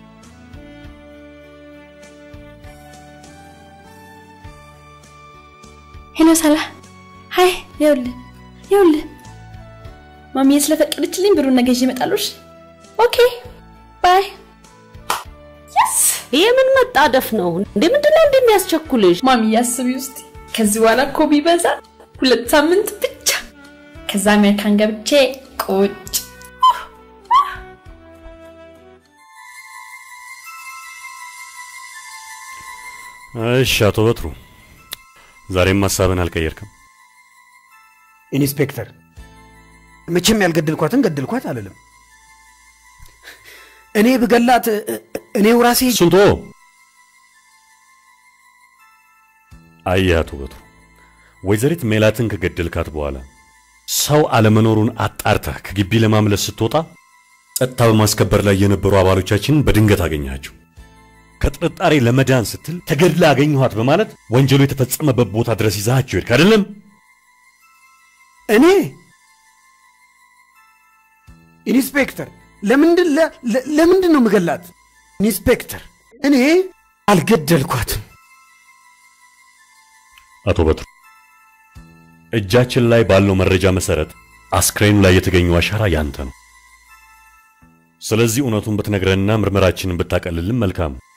ሄሎ ሰላ፣ ሀይ። ይኸውልህ ይኸውልህ ማሚዬ ስለፈቀደችልኝ ብሩን ነገ ይዤ እመጣለሁ። እሺ? ኦኬ ባይ። ይሄ ምን መጣደፍ ነው እንዴ? ምንድን ነው እንደሚያስቸኩልሽ? ማሚዬ አስቢ ውስጥ ከዚህ በኋላ እኮ ቢበዛ ሁለት ሳምንት ብቻ ከዛ አሜሪካን ገብቼ ቁጭ እሺ አቶ በትሩ ዛሬም ሀሳብን አልቀየርክም። ኢንስፔክተር መቼም ያልገደልኳትን ገደልኳት አልልም። እኔ ብገላት እኔው ራሴ ስንቶ አየህ አቶ በትሩ ወይዘሪት ሜላትን ከገደልካት በኋላ ሰው አለመኖሩን አጣርተህ ከግቢ ለማምለስ ስትወጣ ጸጥታ በማስከበር ላይ የነበሩ አባሎቻችንን በድንገት አገኘሃቸው። ከጥርጣሬ ለመዳን ስትል ተገድላ አገኘኋት በማለት ወንጀሉ የተፈጸመበት ቦታ ድረስ ይዛሃቸው ሄድክ አይደለም? እኔ ኢንስፔክተር ለምንድን ለ- ለ- ለምንድን ነው ምገላት? ኢንስፔክተር እኔ አልገደልኳትም። አቶ በትሩ እጃችን ላይ ባለው መረጃ መሰረት አስክሬኑ ላይ የተገኘው አሻራ ያንተ ነው። ስለዚህ እውነቱን ብትነግረንና ምርመራችንን ብታቀልልን መልካም ነው።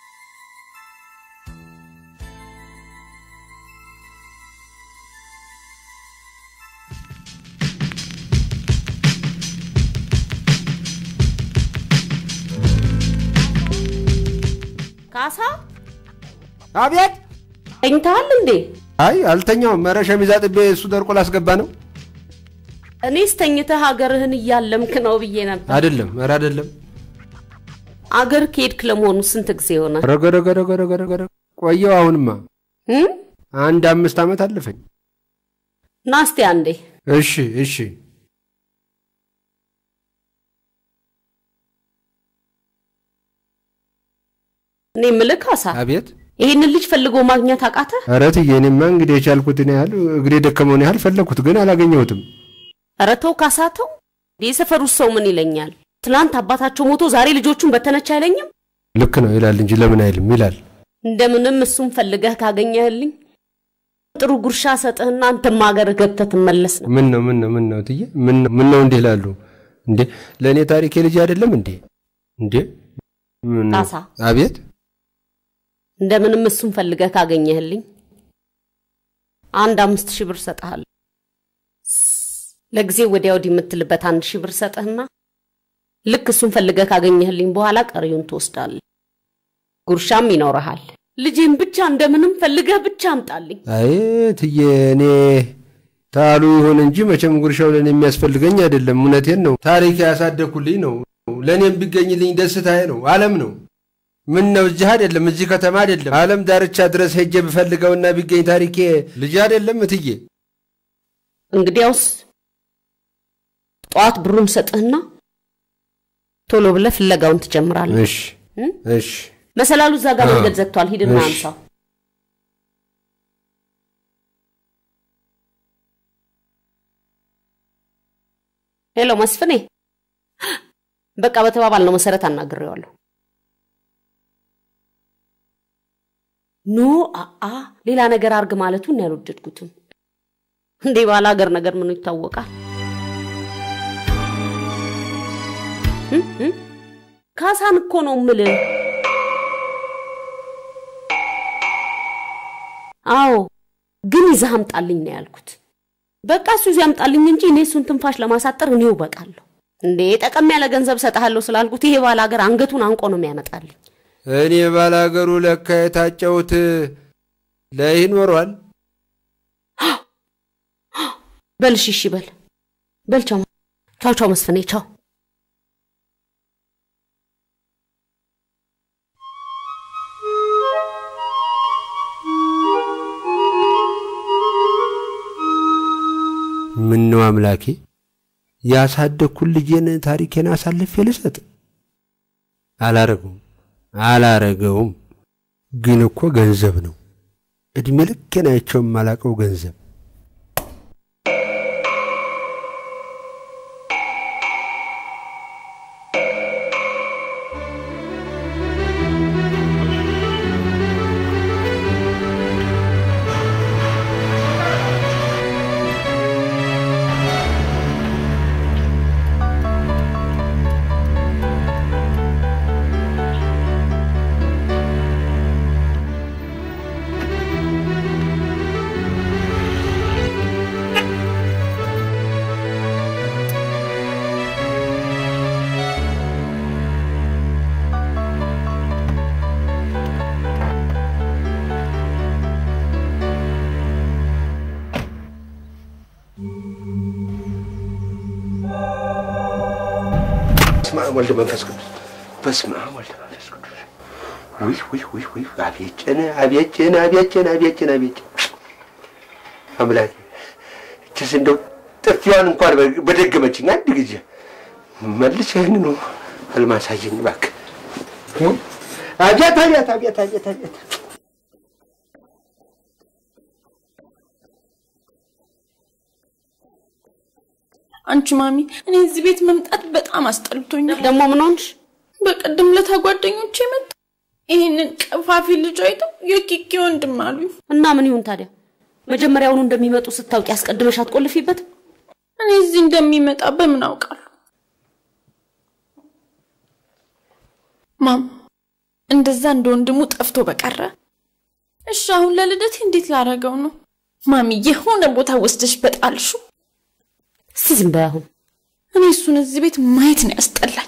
ካሳ አቤት። ተኝተሃል እንዴ? አይ አልተኛውም። ኧረ ሸሚዝ አጥቤ እሱ ደርቆ ላስገባ ነው። እኔስ ተኝተህ ሀገርህን እያለምክ ነው ብዬ ነበር። አይደለም፣ ኧረ አይደለም። አገር ከሄድክ ለመሆኑ ስንት ጊዜ ሆነ? ረገረገረገረገረ ቆየው። አሁንማ እም? አንድ አምስት ዓመት አለፈኝ። ና እስቲ አንዴ። እሺ እሺ። እኔ የምልህ ካሳ፣ አቤት። ይህንን ልጅ ፈልጎ ማግኘት አቃተ? ኧረ እትዬ፣ እኔማ እንግዲህ የቻልኩትን ያህል እግሬ ደከመውን ያህል ፈለግኩት፣ ግን አላገኘሁትም። ኧረ ተው ካሳ ተው። የሰፈሩ ሰው ምን ይለኛል? ትናንት አባታቸው ሞቶ ዛሬ ልጆቹን በተነች አይለኝም? ልክ ነው ይላል እንጂ ለምን አይልም ይላል። እንደምንም እሱን ፈልገህ ካገኘህልኝ ጥሩ ጉርሻ ሰጥህና አንተም ሀገር ገብተህ ትመለስ ነው። ምን ነው ምን ነው ምን ነው እትዬ፣ ምን ነው ምን ነው እንዲህ ይላሉ እንዴ? ለእኔ ታሪኬ ልጅ አይደለም እንዴ? እንዴ ምን ነው? ካሳ አቤት። እንደምንም እሱን ፈልገህ ካገኘህልኝ አንድ አምስት ሺህ ብር ሰጥሃለሁ። ለጊዜ ወዲያ ወዲህ የምትልበት አንድ ሺህ ብር ሰጥህና ልክ እሱን ፈልገህ ካገኘህልኝ በኋላ ቀሪውን ትወስዳለህ። ጉርሻም ይኖረሃል። ልጄን ብቻ እንደምንም ፈልገህ ብቻ አምጣልኝ። አይ እትዬ፣ እኔ ታሉ ይሁን እንጂ መቼም ጉርሻው ለእኔ የሚያስፈልገኝ አይደለም። እውነቴን ነው። ታሪክ ያሳደግኩልኝ ነው። ለእኔም ቢገኝልኝ ደስታዬ ነው። ዓለም ነው። ምን ነው እዚህ አይደለም፣ እዚህ ከተማ አይደለም፣ ዓለም ዳርቻ ድረስ ሄጄ ብፈልገውና ቢገኝ ታሪኬ ልጅ አይደለም እትዬ። እንግዲያውስ ጠዋት ብሩን ሰጥህና ቶሎ ብለህ ፍለጋውን ትጀምራለህ። እሺ እም? እሺ። መሰላሉ እዛ ጋር መንገድ ዘግቷል። ሂድና እሺ። አንሳው። ሄሎ መስፍኔ፣ በቃ በተባባልነው መሰረት አናግሬዋለሁ። ኖ አአ ሌላ ነገር አርግ ማለቱን ያልወደድኩትም። እንዴ ባለ ሀገር ነገር ምኑ ይታወቃል? እም? እም? ካሳን እኮ ነው ምልህ። አዎ ግን ይዘህ አምጣልኝ ነው ያልኩት። በቃ እሱ ይዘህ አምጣልኝ እንጂ እኔ እሱን ትንፋሽ ለማሳጠር እኔው በቃለሁ። እንዴ ጠቀም ያለ ገንዘብ ሰጥሃለሁ ስላልኩት ይሄ ባለ ሀገር አንገቱን አንቆ ነው የሚያመጣልኝ። እኔ ባላገሩ ለካ የታጨሁት ላይ ይኖሯል። በል እሺ፣ እሺ በል በል። ቻው ቻው ቻው መስፍኔ ቻው። ምን ነው አምላኬ፣ ያሳደግኩን ልጄን ታሪኬን አሳልፌ ልሰጥ? አላረገውም አላረገውም። ግን እኮ ገንዘብ ነው፣ እድሜ ልኬን አይቼው የማላቀው ገንዘብ። በስመ አብ ወልድ መንፈስ ቅዱስ በስመ አብ ወልድ መንፈስ ቅዱስ ውይ ውይ ውይ ውይ አቤት ጭን አቤት ጭን አቤት ጭን አቤት ጭን አቤት ጭን አምላኬ እችስ እንደው ጥፊዋን እንኳን በደገመችኝ አንድ ጊዜ መልስ ይህንኑ ህልም አሳየኝ እባክህ አቤት አቤት አቤት አቤት አቤት አንቺ ማሚ፣ እኔ እዚህ ቤት መምጣት በጣም አስጠልቶኛል። ደግሞ ምን ሆንሽ? በቀደም ለታ ጓደኞቼ መጡ። ይህንን ቀፋፊ ልጅ አይተው የኪኪ ወንድም አሉኝ። እና ምን ይሁን ታዲያ? መጀመሪያውኑ እንደሚመጡ ስታውቂ አስቀድመሽ አትቆልፊበትም? እኔ እዚህ እንደሚመጣ በምን አውቃለሁ? ማም፣ እንደዛ እንደ ወንድሙ ጠፍቶ በቀረ እሺ፣ አሁን ለልደቴ እንዴት ላረገው ነው? ማሚ፣ የሆነ ቦታ ወስደሽ በጣልሹ። እስቲ ዝም በይ አሁን። እኔ እሱን እዚህ ቤት ማየት ነው ያስጠላል።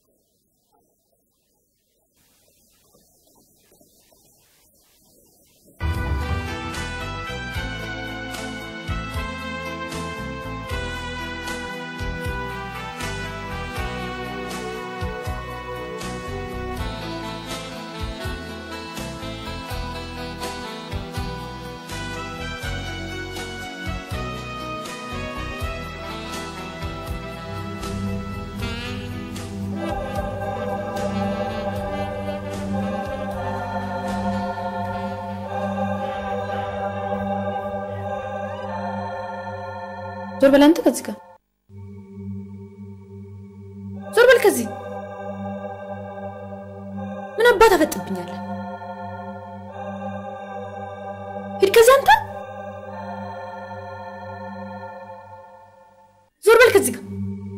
ዞር በል አንተ ከዚህ ጋር ዞር በል ከዚህ ምን አባት አፈጥብኛለህ? ሂድ ከዚህ አንተ ዞር በል ከዚህ ጋር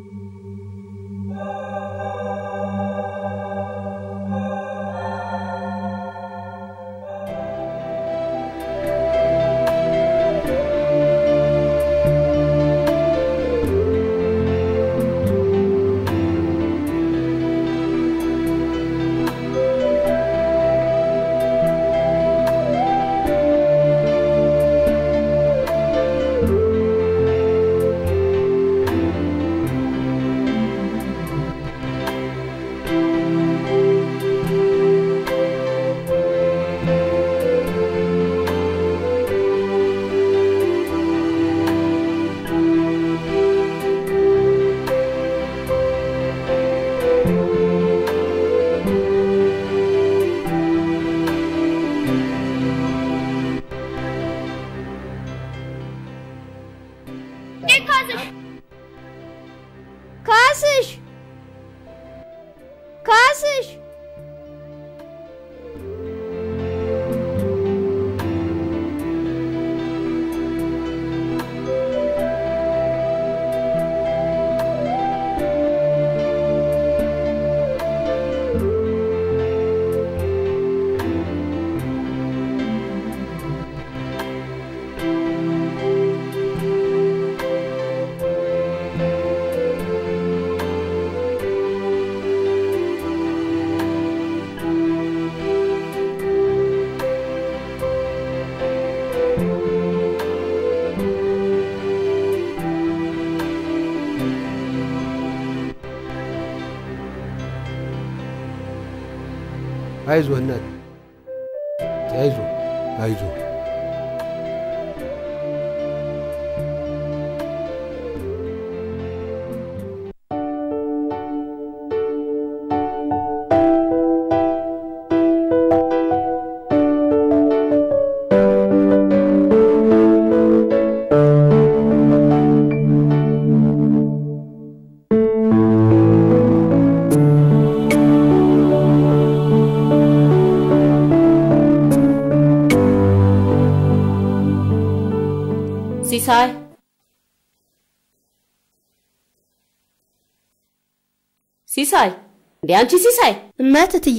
ካስሽ ካስሽ አይዞህ እናት አይዞህ አይዞህ ሲሳይ ሲሳይ እንዴ አንቺ ሲሳይ እመት እትዬ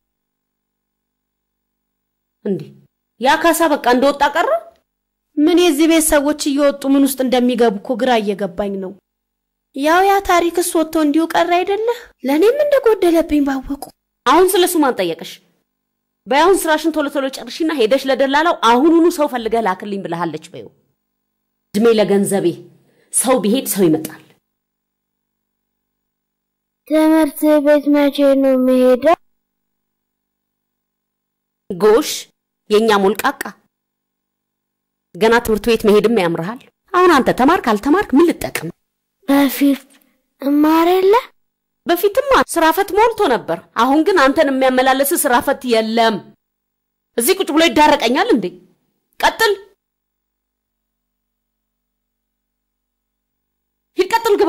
እንዴ ያ ካሳ በቃ እንደወጣ ቀረ ምን የዚህ ቤት ሰዎች እየወጡ ምን ውስጥ እንደሚገቡ እኮ ግራ እየገባኝ ነው ያው ያ ታሪክስ ወጥቶ እንዲሁ ቀረ አይደለ ለእኔም እንደጎደለብኝ ባወቁ አሁን ስለ እሱ ማን ጠየቀሽ በያሁን ስራሽን ቶሎ ቶሎ ጨርሽና ሄደሽ ለደላላው አሁኑኑ ሰው ፈልገህ ላክልኝ ብለሃለች በይው እድሜ ለገንዘቤ ሰው ቢሄድ ሰው ይመጣል ትምህርት ቤት መቼ ነው የምሄደው? ጎሽ የእኛ ሞልቃቃ ገና ትምህርት ቤት መሄድም ያምርሃል አሁን አንተ ተማርክ አልተማርክ ምን ልጠቅም በፊት እማር የለ በፊትማ ስራ ፈት ሞልቶ ነበር አሁን ግን አንተን የሚያመላለስ ስራ ፈት የለም እዚህ ቁጭ ብሎ ይዳረቀኛል እንዴ ቀጥል ሂድ ቀጥል ግባ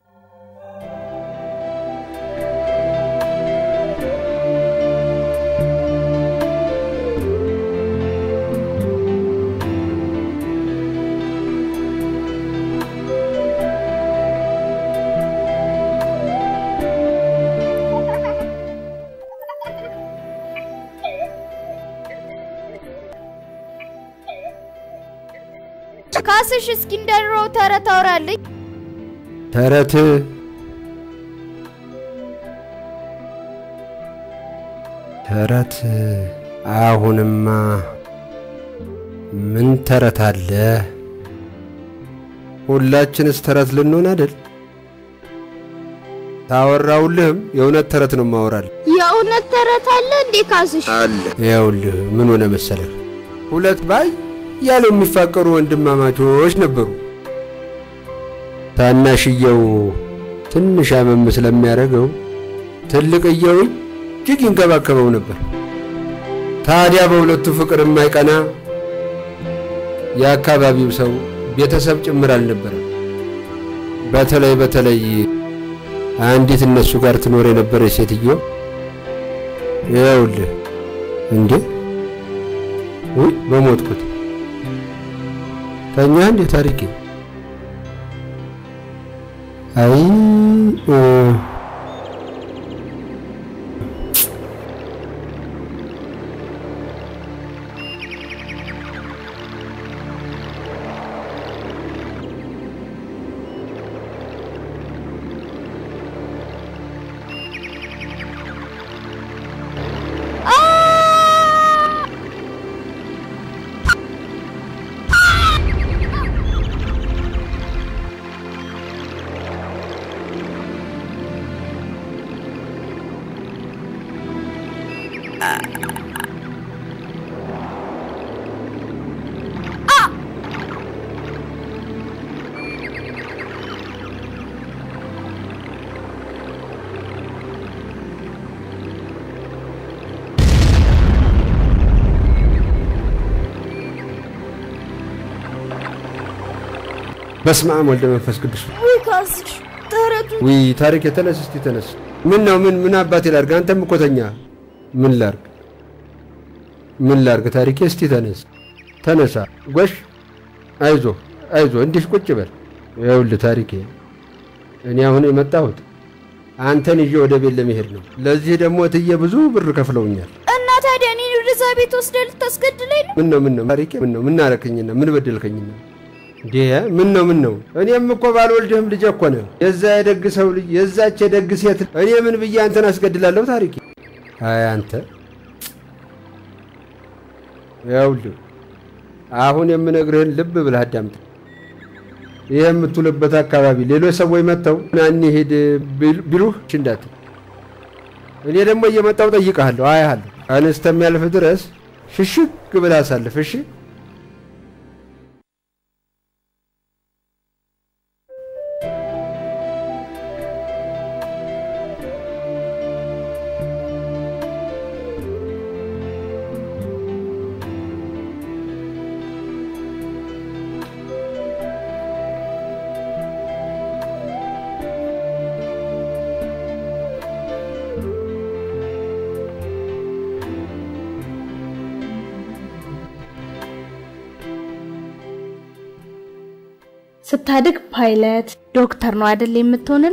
ካስሽ እስኪ እንደ ድሮው ተረት አውራልኝ። ተረት ተረት አሁንማ ምን ተረት አለ? ሁላችንስ ተረት ልንሆን አይደል? ታወራውልህም የእውነት ተረት ነው ማወራል የእውነት ተረት አለ እንዴ ካስሽ? አለ። ይኸውልህ ምን ሆነ መሰለህ፣ ሁለት ባይ ያለው የሚፋቀሩ ወንድማማቾች ነበሩ። ታናሽየው ትንሽ አመም ስለሚያደርገው ትልቅየው እጅግ ይንከባከበው ነበር። ታዲያ በሁለቱ ፍቅር የማይቀና የአካባቢው ሰው ቤተሰብ ጭምር አልነበረም። በተለይ በተለይ አንዲት እነሱ ጋር ትኖር የነበረች ሴትዮ ይኸውልህ እንዴ ውይ በሞትኩት ተኛ እንዴ ታሪኬ አይ እ፣ በስመ አብ ወልደ መንፈስ ቅዱስ ውይ ካስሽ ተረቱ ውይ ታሪክ የተነስ እስቲ ተነስ ምን ነው ምን ምን አባቴ ላርግ አንተም እኮ ተኛ ምን ላርግ ምን ላርግ ታሪኬ እስቲ ተነስ ተነሳ ጎሽ አይዞ አይዞ እንዲህ ቁጭ በል ይኸውልህ ታሪኬ እኔ አሁን የመጣሁት አንተን ይዤ ወደ ቤት ለመሄድ ነው ለዚህ ደግሞ እትዬ ብዙ ብር ከፍለውኛል እና ታዲያ እኔን ወደዛ ቤት ወስደህ ልታስገድለኝ ነው? ምን ነው ምን ነው ታሪኬ ምን ነው ምን አረከኝና ምን በደልከኝና እንዴ ምን ነው ምን ነው እኔም እኮ ባልወልድህም ልጅ እኮ ነህ የዛ የደግ ሰው ልጅ የዛች የደግ ሴት እኔ ምን ብዬ አንተን አስገድላለሁ ታሪኬ አይ አንተ ያውልህ አሁን የምነግርህን ልብ ብለህ አዳምጥ ይህ የምትውልበት አካባቢ ሌሎች ሰዎች መጥተው ና እንሂድ ቢሉህ እሺ እንዳትል እኔ ደግሞ እየመጣው ጠይቀሃለሁ አያሃለሁ ቀን እስከሚያልፍ ድረስ ሽሽግ ብለህ አሳልፍ እሺ ስታድግ ፓይለት፣ ዶክተር ነው አይደል የምትሆንልኝ?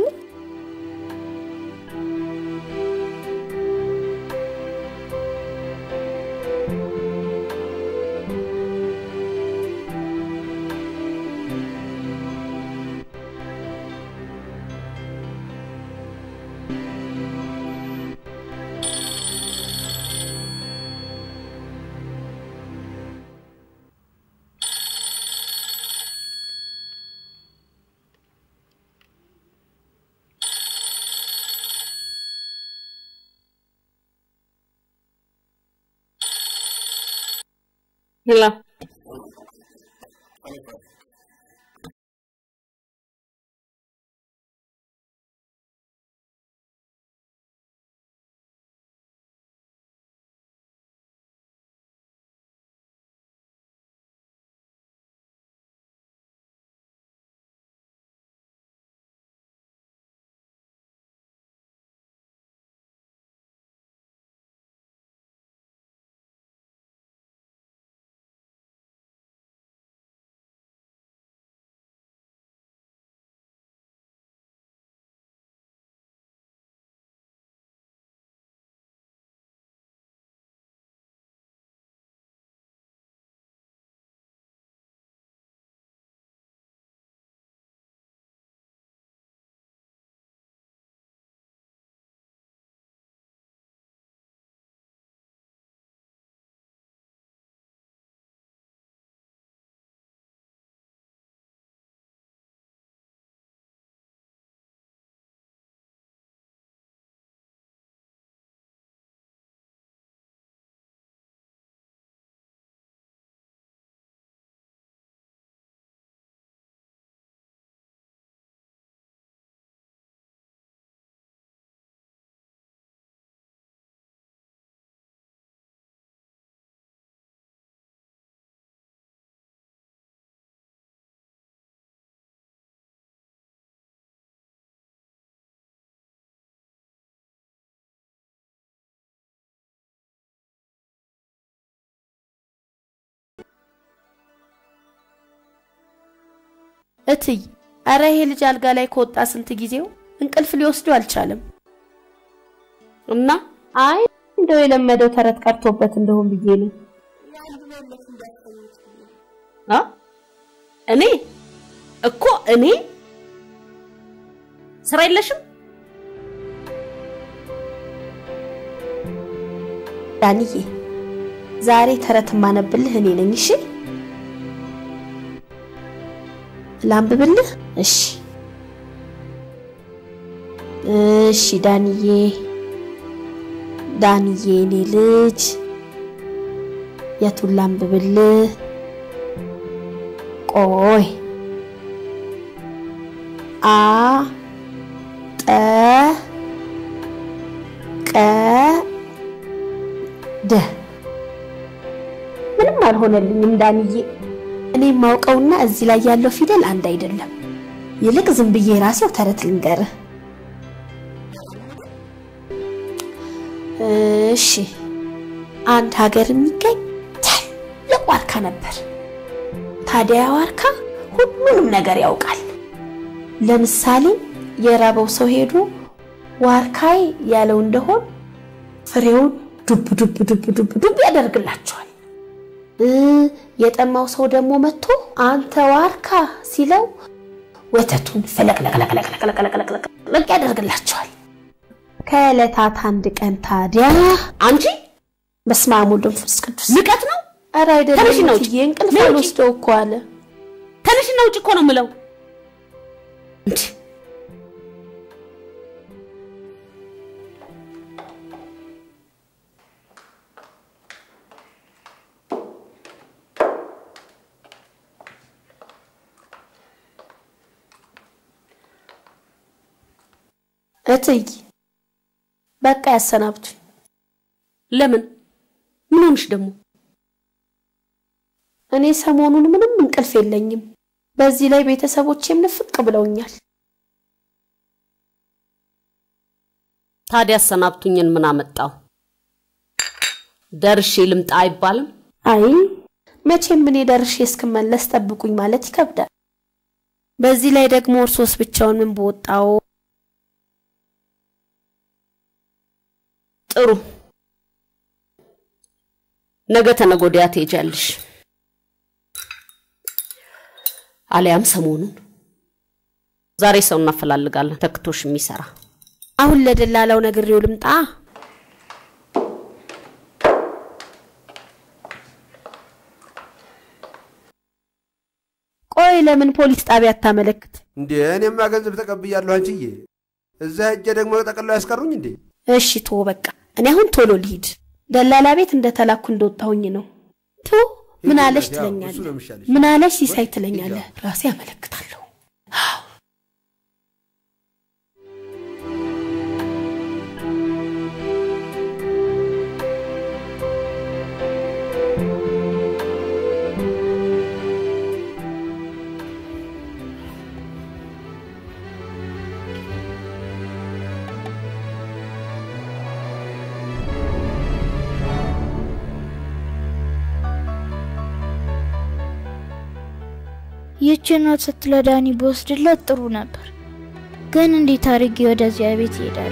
ሄሎ እትይ፣ አረ ይሄ ልጅ አልጋ ላይ ከወጣ ስንት ጊዜው እንቅልፍ ሊወስደው አልቻለም። እና አይ እንደው የለመደው ተረት ቀርቶበት እንደሆን ብዬ ነው። አ እኔ እኮ እኔ ስራ የለሽም ዳንዬ? ዛሬ ተረት ማነብልህ እኔ ነኝ። እሺ ላንብብልህ? እሺ እሺ ዳንዬ ዳንዬ እኔ ልጅ የቱን ላንብብልህ? ቆይ አ ጠ ቀ ደ ምንም አልሆነልኝም ዳንዬ። እኔ የማውቀውና እዚህ ላይ ያለው ፊደል አንድ አይደለም። ይልቅ ዝም ብዬ ራሴው ተረት ልንገርህ። እሺ፣ አንድ ሀገር የሚገኝ ትልቅ ዋርካ ነበር። ታዲያ ያ ዋርካ ሁሉንም ነገር ያውቃል። ለምሳሌ የራበው ሰው ሄዶ ዋርካይ ያለው እንደሆን ፍሬውን ዱብ ዱብ ዱብ ዱብ ዱብ ያደርግላቸዋል። የጠማው ሰው ደግሞ መጥቶ አንተ ዋርካ ሲለው ወተቱን ፈለቅለቅለቅለቅለቅለቅለቅ ያደርግላቸዋል። ከዕለታት አንድ ቀን ታዲያ አንቺ በስመ አብ ወወልድ ወመንፈስ ቅዱስ ንቀት ነው። ኧረ አይደለም ተነሽና ውጭ። እትዬ፣ እንቅልፍ ነይ ውጭ። አልወስደው እኮ አለ። ተነሽና ውጭ እኮ ነው የምለው። እንዴ እትይ በቃ ያሰናብቱኝ። ለምን? ምን ሆንሽ ደግሞ? እኔ ሰሞኑን ምንም እንቅልፍ የለኝም። በዚህ ላይ ቤተሰቦቼም ንፍቅ ብለውኛል። ታዲያ አሰናብቱኝን ምን አመጣው? ደርሼ ልምጣ አይባልም? አይ መቼም እኔ ደርሼ እስክመለስ ጠብቁኝ ማለት ይከብዳል። በዚህ ላይ ደግሞ እርሶስ ብቻውን ምን በወጣው? ጥሩ ነገ ተነገ ወዲያ ትሄጃለሽ፣ አሊያም ሰሞኑን። ዛሬ ሰው እናፈላልጋለን ተክቶሽ የሚሰራ አሁን ለደላላው ነግሬው ልምጣ። ቆይ ለምን ፖሊስ ጣቢያ አታመለክት? እንዴ እኔማ ገንዘብ ተቀብያለሁ አንቺዬ። እዛ ሄጄ ደግሞ ጠቅልለው ያስቀሩኝ እንዴ? እሺ ቶ በቃ እኔ አሁን ቶሎ ልሂድ። ደላላ ቤት እንደተላኩ እንደወጣሁኝ ነው። ቶ ምን አለሽ ትለኛለህ፣ ምን አለሽ ሲሳይ ትለኛለህ። ራሴ አመለክታለሁ። ይህችን ኖት ስትለዳኒ በወስድለት ጥሩ ነበር፣ ግን እንዴት አድርጌ ወደዚያ ቤት ይሄዳሉ?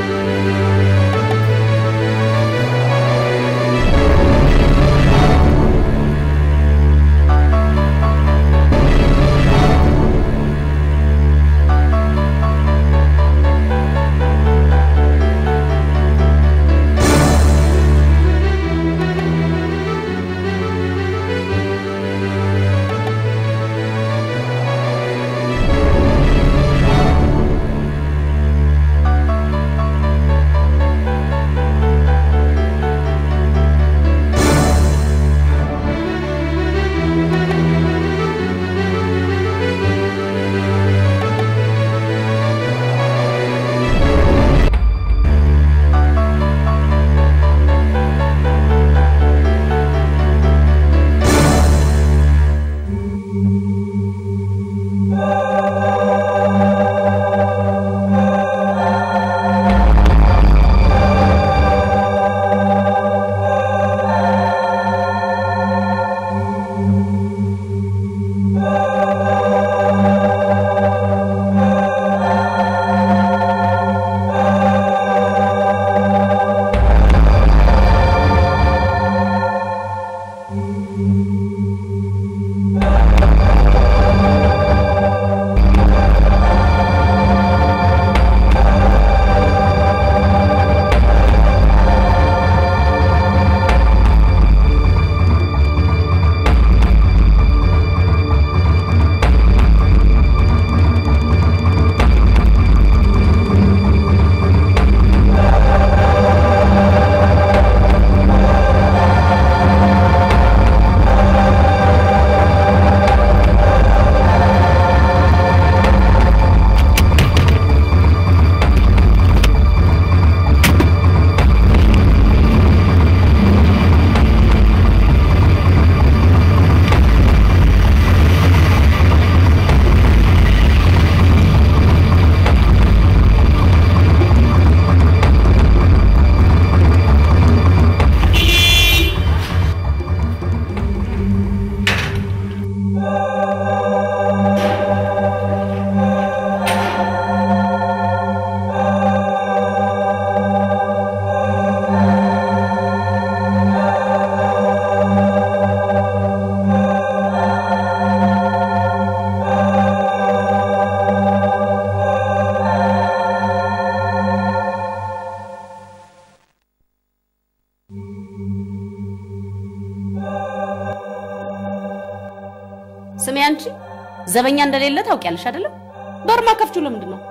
ስሜ አንቺ ዘበኛ እንደሌለ ታውቂያለሽ አይደለም? በርማ ከፍቹ ለምንድን ነው?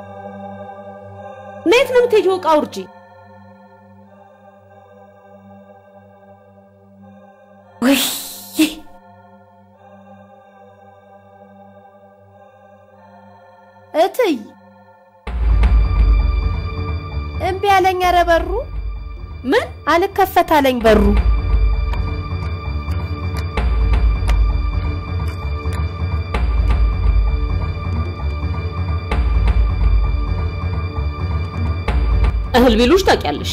ነየት ነው የምትሄጂው? ዕቃ ውርጂ። ወይ እትይ እምቢ አለኝ። ኧረ በሩ ምን አልከፈት አለኝ በሩ። እህል ቢሉሽ ታውቂያለሽ።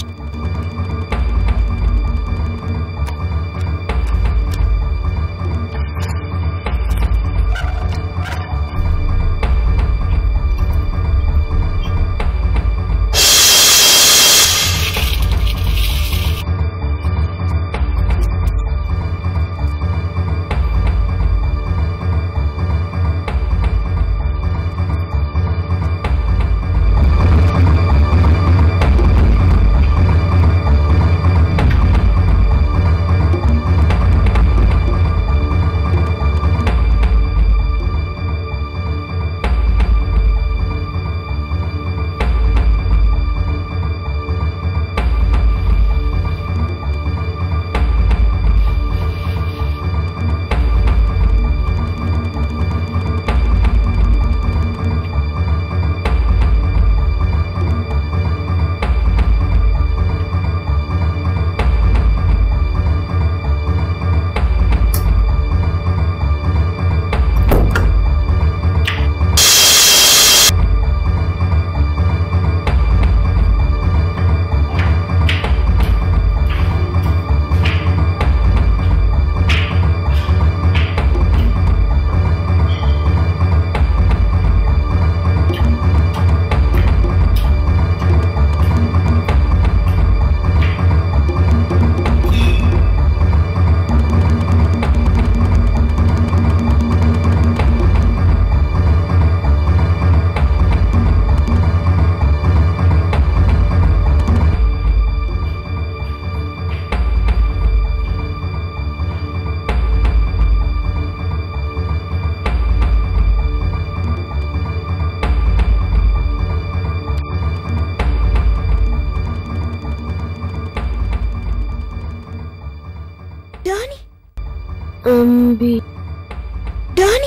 ዳኒ እምቢ ዳኒ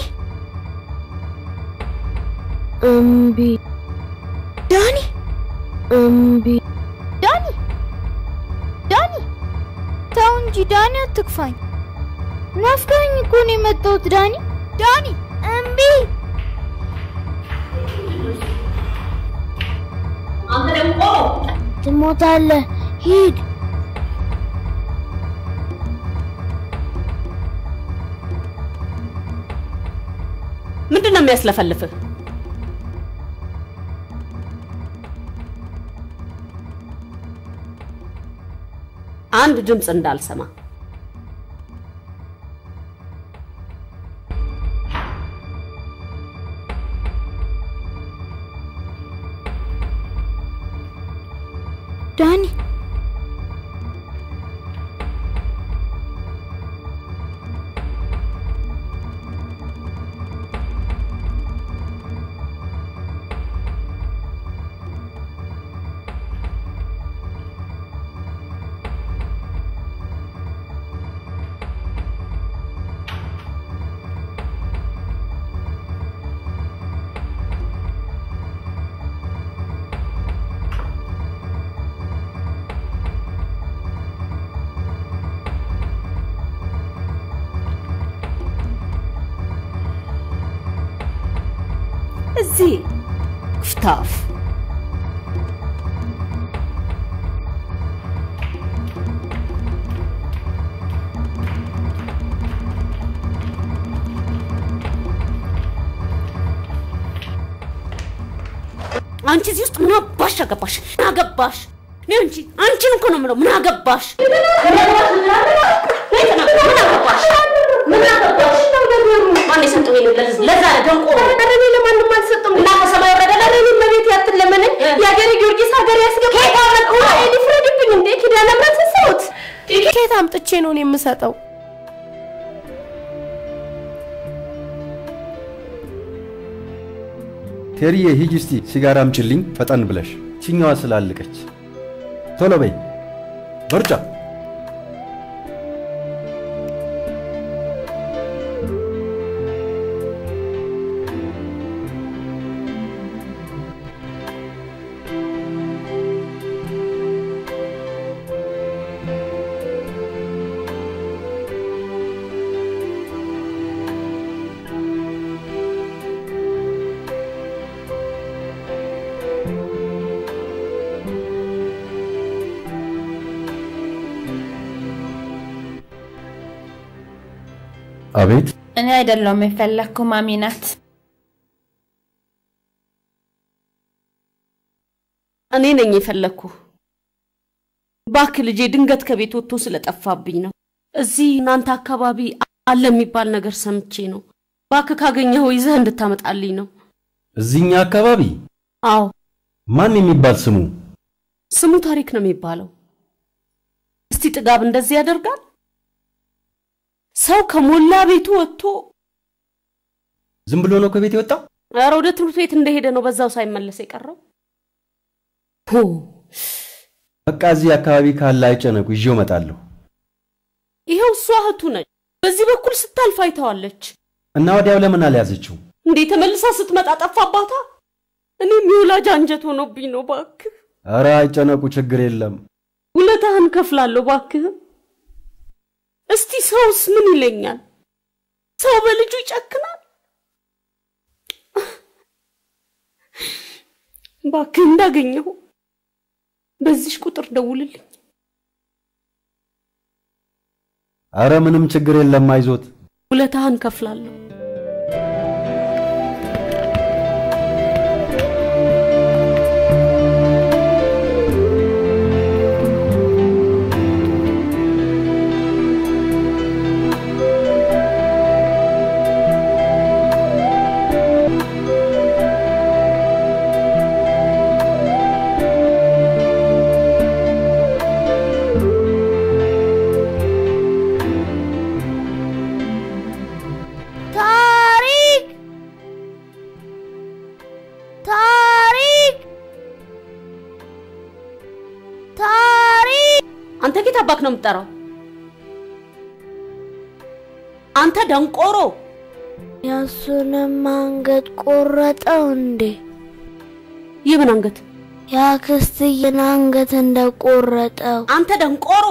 እምቢ ዳኒ እምቢ ዳኒ ዳኒ ተው እንጂ ዳኒ አትክፋኝ ናፍቀኸኝ እኮ ነው የመጣሁት ዳኒ ዳኒ እምቢ አንተ ደግሞ ትሞታለህ ሂድ ምንድን ነው የሚያስለፈልፍህ? አንድ ድምፅ እንዳልሰማ ዳኒ እዚህ ክፍታፍ አንቺ እዚህ ውስጥ ምን አባሽ አገባሽ? ምን አገባሽ? እኔ አንቺ አንቺን እኮ ነው የምለው። ምን አገባሽ? ምን አገባሽ? ምን አገባሽ? ማን የሰጠው ይሄን ለዝ- ለዛ ለደንቆሮ? ኧረ እኔ ለማንም አልሰጠም። እና ከሰማይ ወረደ ኧረ እኔ እመቤቴ አትለመነኝ። የአገሬ ጊዮርጊስ ሀገር ያስገባ እኔ ሊፍረድብኝ እንዴ? ኪዳነ ምሕረት ሰጠሁት። ከየት አምጥቼ ነው እኔ የምሰጠው? ቴሪዬ ሂጂ እስቲ ሲጋራ አምጪልኝ ፈጠን ብለሽ፣ ችኛዋ ስላለቀች። ቶሎ በይ በርጫ። አቤት እኔ አይደለሁም የፈለግኩ ማሚ ናት። እኔ ነኝ የፈለግኩ። ባክ ልጄ ድንገት ከቤት ወጥቶ ስለጠፋብኝ ነው። እዚህ እናንተ አካባቢ አለ የሚባል ነገር ሰምቼ ነው። ባክ ካገኘኸው ይዘህ እንድታመጣልኝ ነው። እዚህኛ አካባቢ አዎ ማን የሚባል ስሙ? ስሙ ታሪክ ነው የሚባለው። እስቲ ጥጋብ እንደዚህ ያደርጋል? ሰው ከሞላ ቤቱ ወጥቶ ዝም ብሎ ነው ከቤት የወጣው? ኧረ ወደ ትምህርት ቤት እንደሄደ ነው በዛው ሳይመለስ የቀረው። ሆ በቃ እዚህ አካባቢ ካለ አይጨነቁ፣ ይዤው እመጣለሁ። ይኸው እሷ እህቱ ነች። በዚህ በኩል ስታልፍ አይተዋለች። እና ወዲያው ለምን አልያዘችው? እንዴ ተመልሳ ስትመጣ ጠፋባታ። እኔም የወላጅ አንጀት ሆኖብኝ ነው። ባክህ ኧረ አይጨነቁ፣ ችግር የለም። ውለታህን ከፍላለሁ። ባክህ እስቲ ሰውስ ምን ይለኛል? ሰው በልጁ ይጨክናል? ባክህ እንዳገኘሁ በዚህ ቁጥር ደውልልኝ። ኧረ ምንም ችግር የለም፣ አይዞት። ውለታህን ከፍላለሁ። ታሪክ ታሪክ ታሪክ አንተ ጌታ አባክ ነው የምትጠራው? አንተ ደንቆሮ! የእሱንም አንገት ቆረጠው እንዴ? የምን አንገት? የአክስትዬን አንገት እንደቆረጠው። አንተ ደንቆሮ!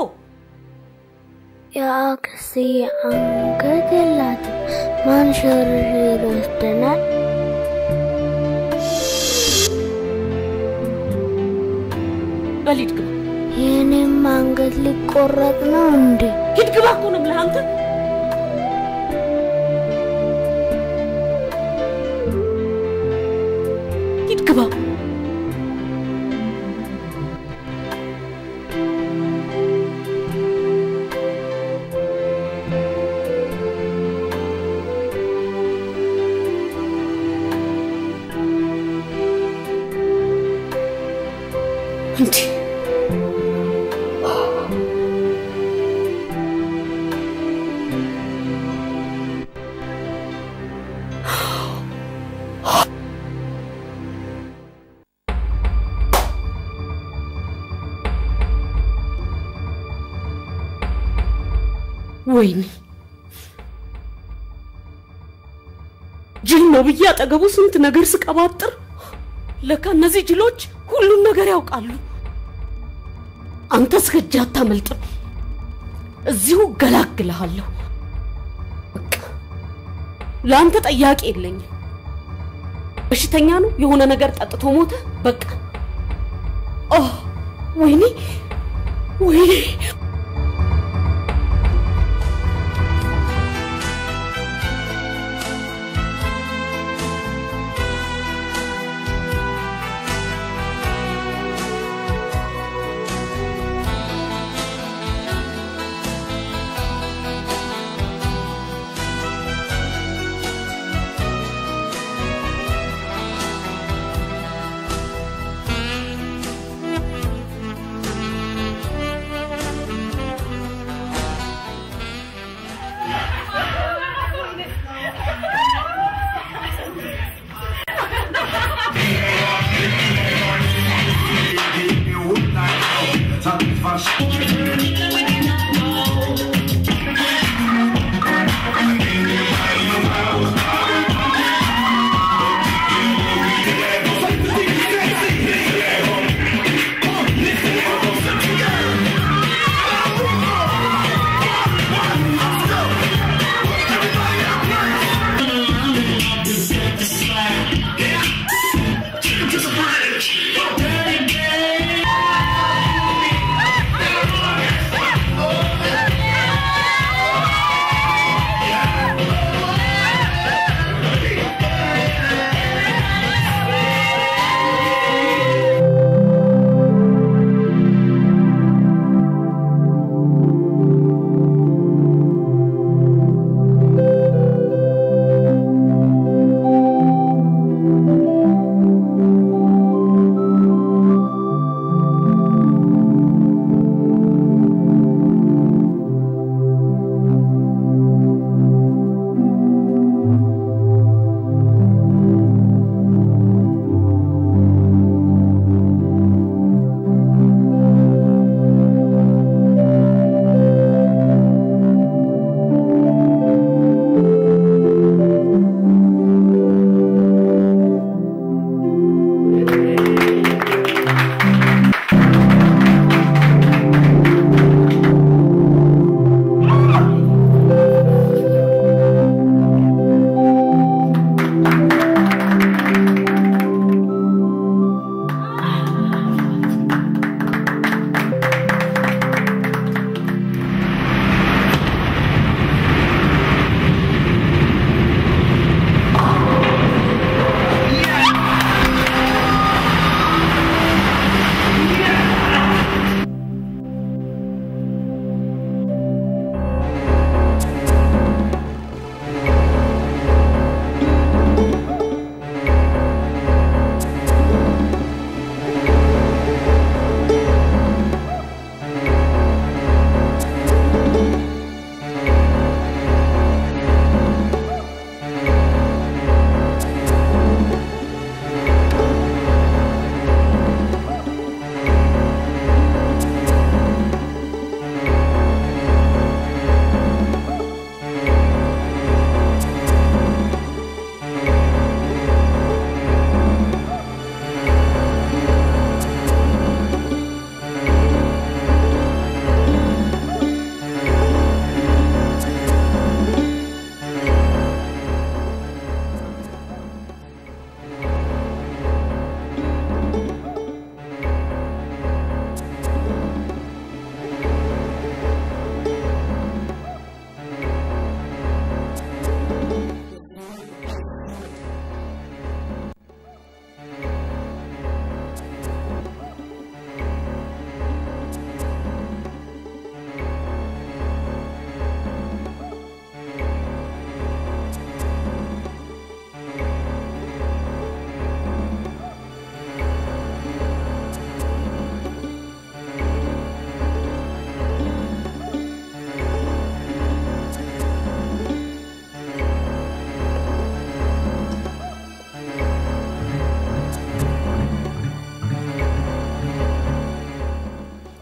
የአክስትዬ አንገት የላትም። ማን ሸርሽር ይወስደናል? በል ሂድ ግባ። የእኔም አንገት ሊቆረጥ ነው እንዴ? ሂድ ግባ እኮ ነው የምልህ አንተ። ሂድ ግባ። እንዴ ወይኔ ጅል ነው ብዬ አጠገቡ ስንት ነገር ስቀባጥር፣ ለካ እነዚህ ጅሎች ሁሉን ነገር ያውቃሉ። አንተ እስከእጅ አታመልጥም። እዚሁ ገላግልሃለሁ። በቃ ለአንተ ጠያቂ የለኝም። በሽተኛ ነው፣ የሆነ ነገር ጠጥቶ ሞተ። በቃ ኦ ወይኔ ወይኔ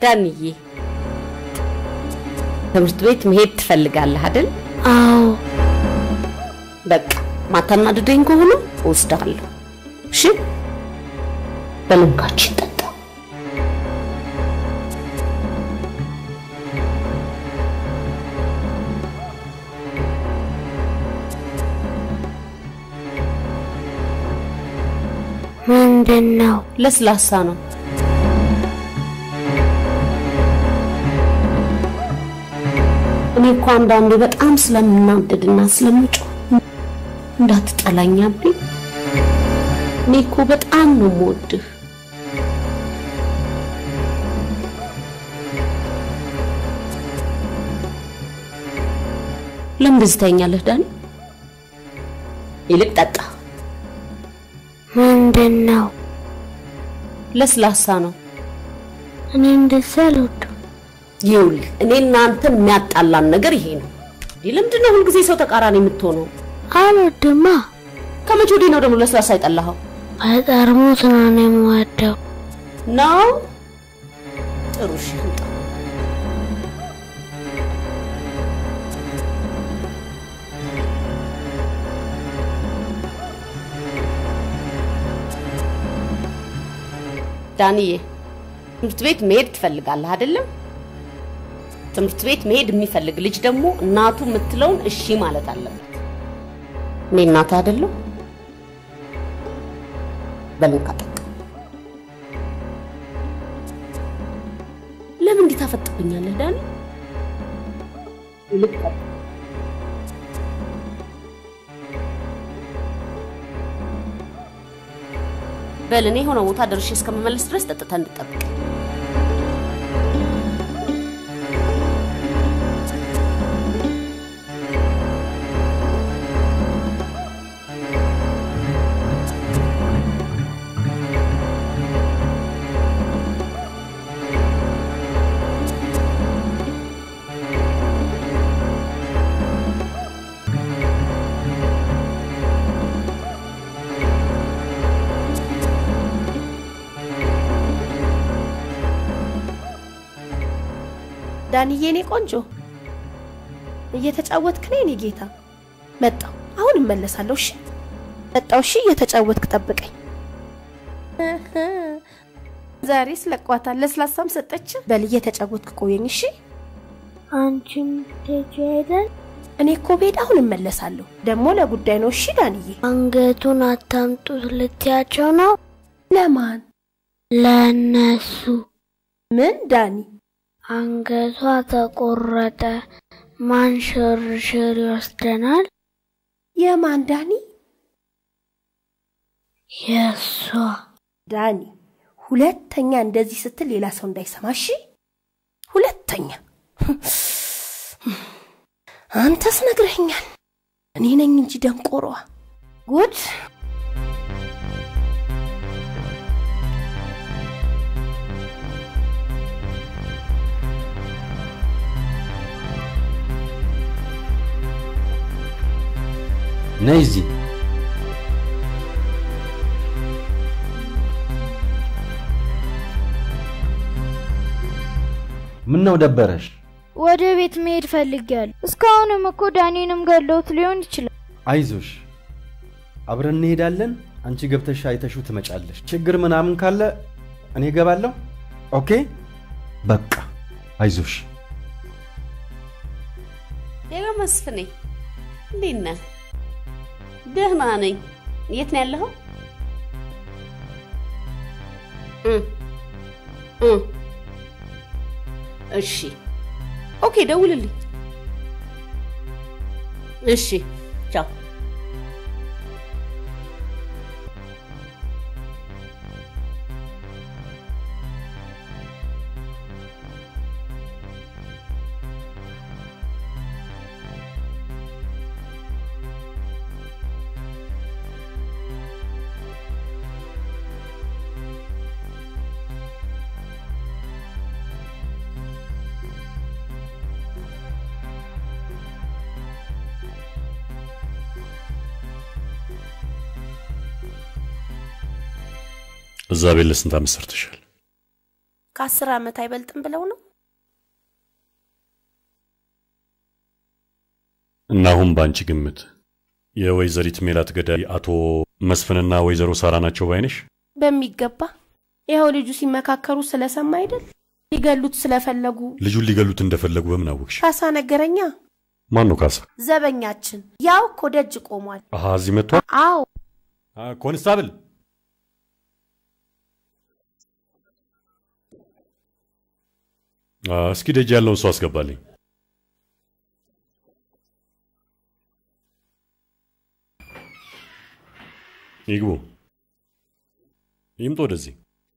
ዳንዬ ትምህርት ቤት መሄድ ትፈልጋለህ አይደል? አዎ። በቃ ማታናድደኝ ከሆነ እወስድሃለሁ። እሺ በልንካችን ጠጣ። ምንድን ነው? ለስላሳ ነው። እኔ እኮ አንዳንዴ በጣም ስለምናደድና ስለምጮህ እንዳትጠላኝ አቤ። እኔ እኮ በጣም ነው የምወድህ። ለምን እንደዚህ ታየኛለህ ዳኒ? ይልቅ ጠጣ። ምንድን ነው? ለስላሳ ነው። እኔ እንደዛ አልወድም። ይኸውልህ እኔ እናንተን የሚያጣላን ነገር ይሄ ነው። ይህ ለምንድን ነው ሁልጊዜ ሰው ተቃራኒ የምትሆነው? አልወድማ። ከመቼ ወዲህ ነው ደግሞ ለስላሳ የጠላኸው? በጠርሙስ ነው እኔ የምወደው። ነው ጥሩ እሺ፣ አምጣ። ዳንዬ ትምህርት ቤት መሄድ ትፈልጋለህ አይደለም? ትምህርት ቤት መሄድ የሚፈልግ ልጅ ደግሞ እናቱ የምትለውን እሺ ማለት አለበት። እኔ እናት አይደለሁ? በልንካ ጠጣ። ለምን እንዲህ ታፈጥብኛለህ ዳኒ? ይልቅ ጠጣ። በል እኔ የሆነ ቦታ ደርሼ እስከምመለስ ድረስ ጠጥተህ እንድጠብቅ። ዳንዬ፣ እኔ ቆንጆ እየተጫወትክ ነው የኔ ጌታ። መጣው አሁን እመለሳለሁ። እሺ መጣው። እሺ እየተጫወትክ ጠብቀኝ። ዛሬ ስለቋታል። ለስላሳም ሰጠች። በል እየተጫወትክ ቆየኝ። እሺ አንቺም ትሄጂ አይደል? እኔ እኮ ቤት አሁን እመለሳለሁ። ደግሞ ለጉዳይ ነው። እሺ ዳንዬ። አንገቱን አታምጡት ልትያቸው ነው? ለማን? ለእነሱ። ምን ዳኒ? አንገቷ ተቆረጠ። ማን ሽርሽር ይወስደናል? የማን ዳኒ? የእሷ ዳኒ። ሁለተኛ እንደዚህ ስትል ሌላ ሰው እንዳይሰማ እሺ? ሁለተኛ አንተስ ነግረኸኛል። እኔ ነኝ እንጂ ደንቆሯ። ጉድ ነይ እዚህ። ምን ነው ደበረሽ? ወደ ቤት መሄድ ፈልጊያለሁ። እስካሁንም እኮ ዳኒንም ገለውት ሊሆን ይችላል። አይዞሽ፣ አብረን እንሄዳለን። አንቺ ገብተሽ አይተሽው ትመጫለሽ። ችግር ምናምን ካለ እኔ እገባለሁ። ኦኬ፣ በቃ አይዞሽ። ሌላ መስፍኔ እንዴት ነህ? ደህና ነኝ። የት ነው ያለኸው? እ እ እሺ ኦኬ፣ ደውልልኝ። እሺ ቻው። እዛ ቤት ለስንት ዓመት ሰርተሻል? ከአስር ዓመት አይበልጥም ብለው ነው። እና አሁን በአንቺ ግምት የወይዘሪት ሜላት ገዳይ አቶ መስፍንና ወይዘሮ ሳራ ናቸው ባይነሽ? በሚገባ ይኸው ልጁ ሲመካከሩ ስለሰማ አይደል ሊገሉት ስለፈለጉ ልጁን ሊገሉት እንደፈለጉ በምን አወቅሽ? ካሳ ነገረኛ። ማን ነው ካሳ? ዘበኛችን ያው እኮ ደጅ ቆሟል። አሃ እዚህ መጥቷል። አዎ አ፣ ኮንስታብል አ፣ እስኪ ደጅ ያለውን ሰው አስገባልኝ። ይግቡ፣ ይምጡ ወደዚህ።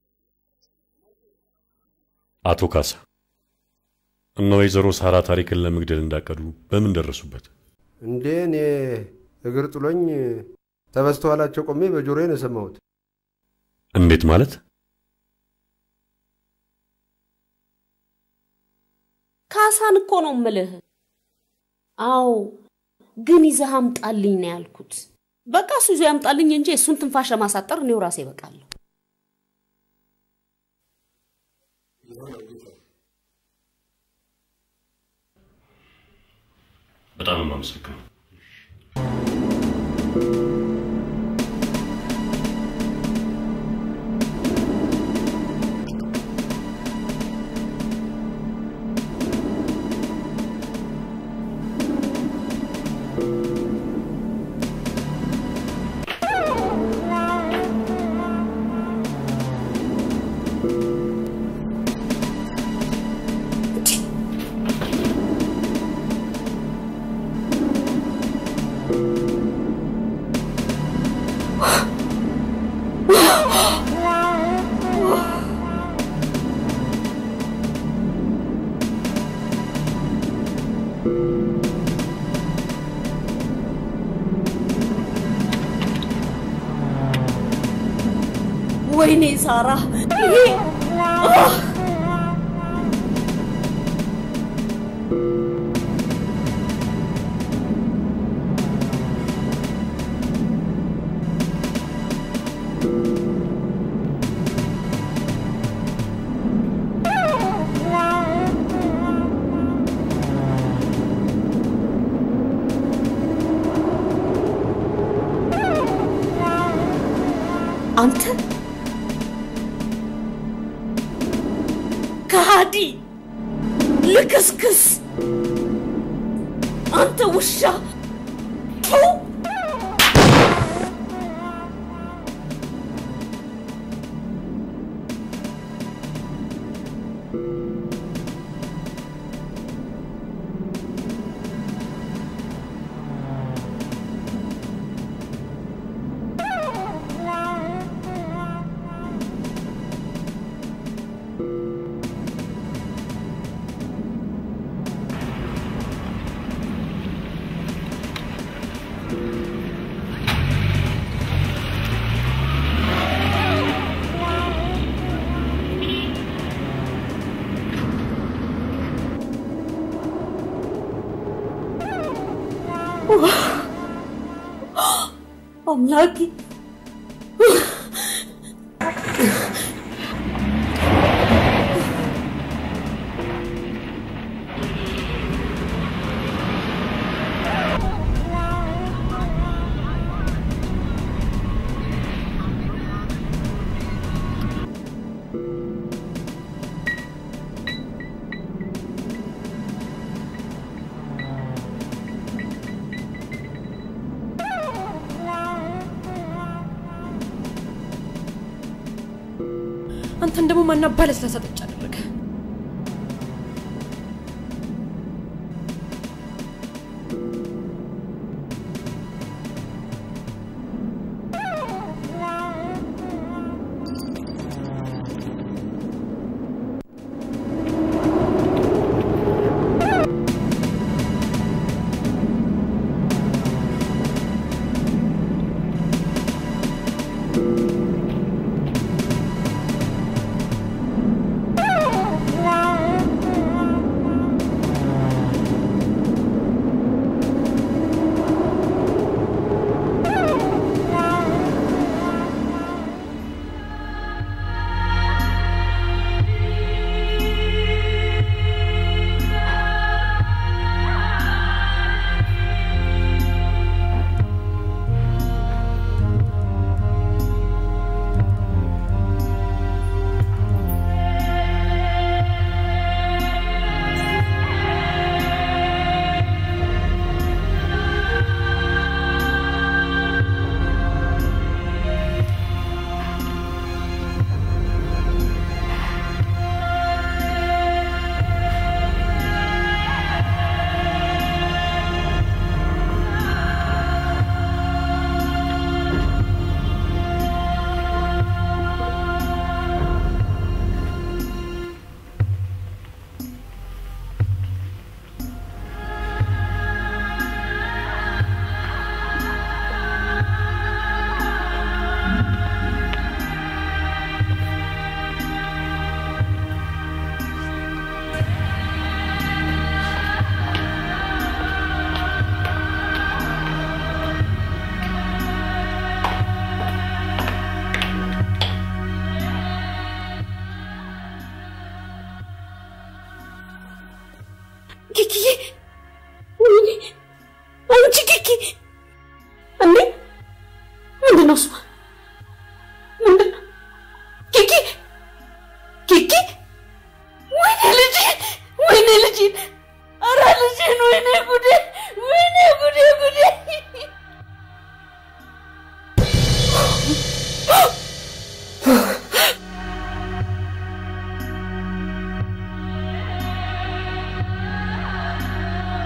አቶ ካሳ እነ ወይዘሮ ሳራ ታሪክን ለመግደል እንዳቀዱ በምን ደረሱበት? እንዴ እኔ እግር ጥሎኝ ተበስተኋላቸው ቆሜ በጆሮዬ ነው የሰማሁት። እንዴት ማለት? ካሳን እኮ ነው ምልህ። አዎ ግን ይዘህ አምጣልኝ ነው ያልኩት። በቃ እሱ ይዞ ያምጣልኝ እንጂ እሱን ትንፋሽ ለማሳጠር እኔው ራሴ እበቃለሁ። በጣም የማመሰግነው። ወይኔ ሳራ ይሄ አህ! አንተ ከሃዲ ልክስክስ አንተ ውሻ ቱ! አምላኬ አንተን ደግሞ ማና ባለስላሳ ጠጭ አደረገ? Ah!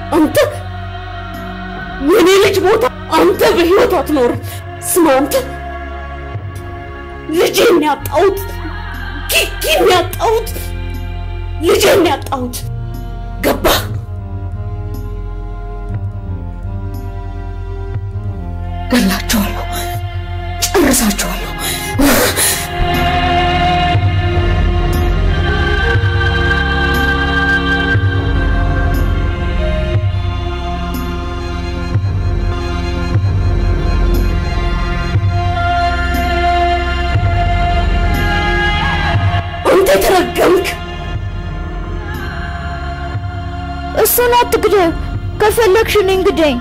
አንተ የኔ ልጅ ቦታ አንተ በህይወት አትኖርም። ስማ አንተ ልጄን ያጣሁት ኪኪን ያጣሁት ልጄን ያጣሁት ገባህ? ገላቸዋለሁ፣ ጨርሳቸዋለሁ። አንተ የተረገምክ እሱን አትግደው። ከፈለግሽ እኔን ግደኝ።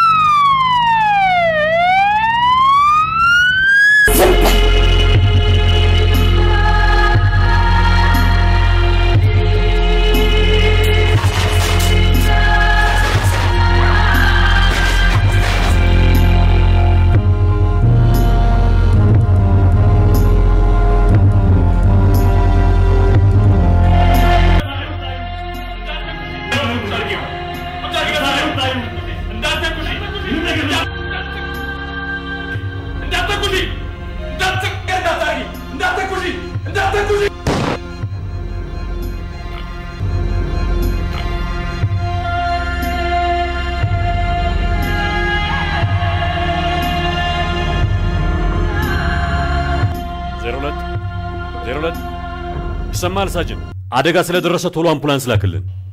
ዜሮ ሁለት ዜሮ ሁለት ይሰማል ሳጅን? አደጋ ስለደረሰ ቶሎ አምቡላንስ ላክልን።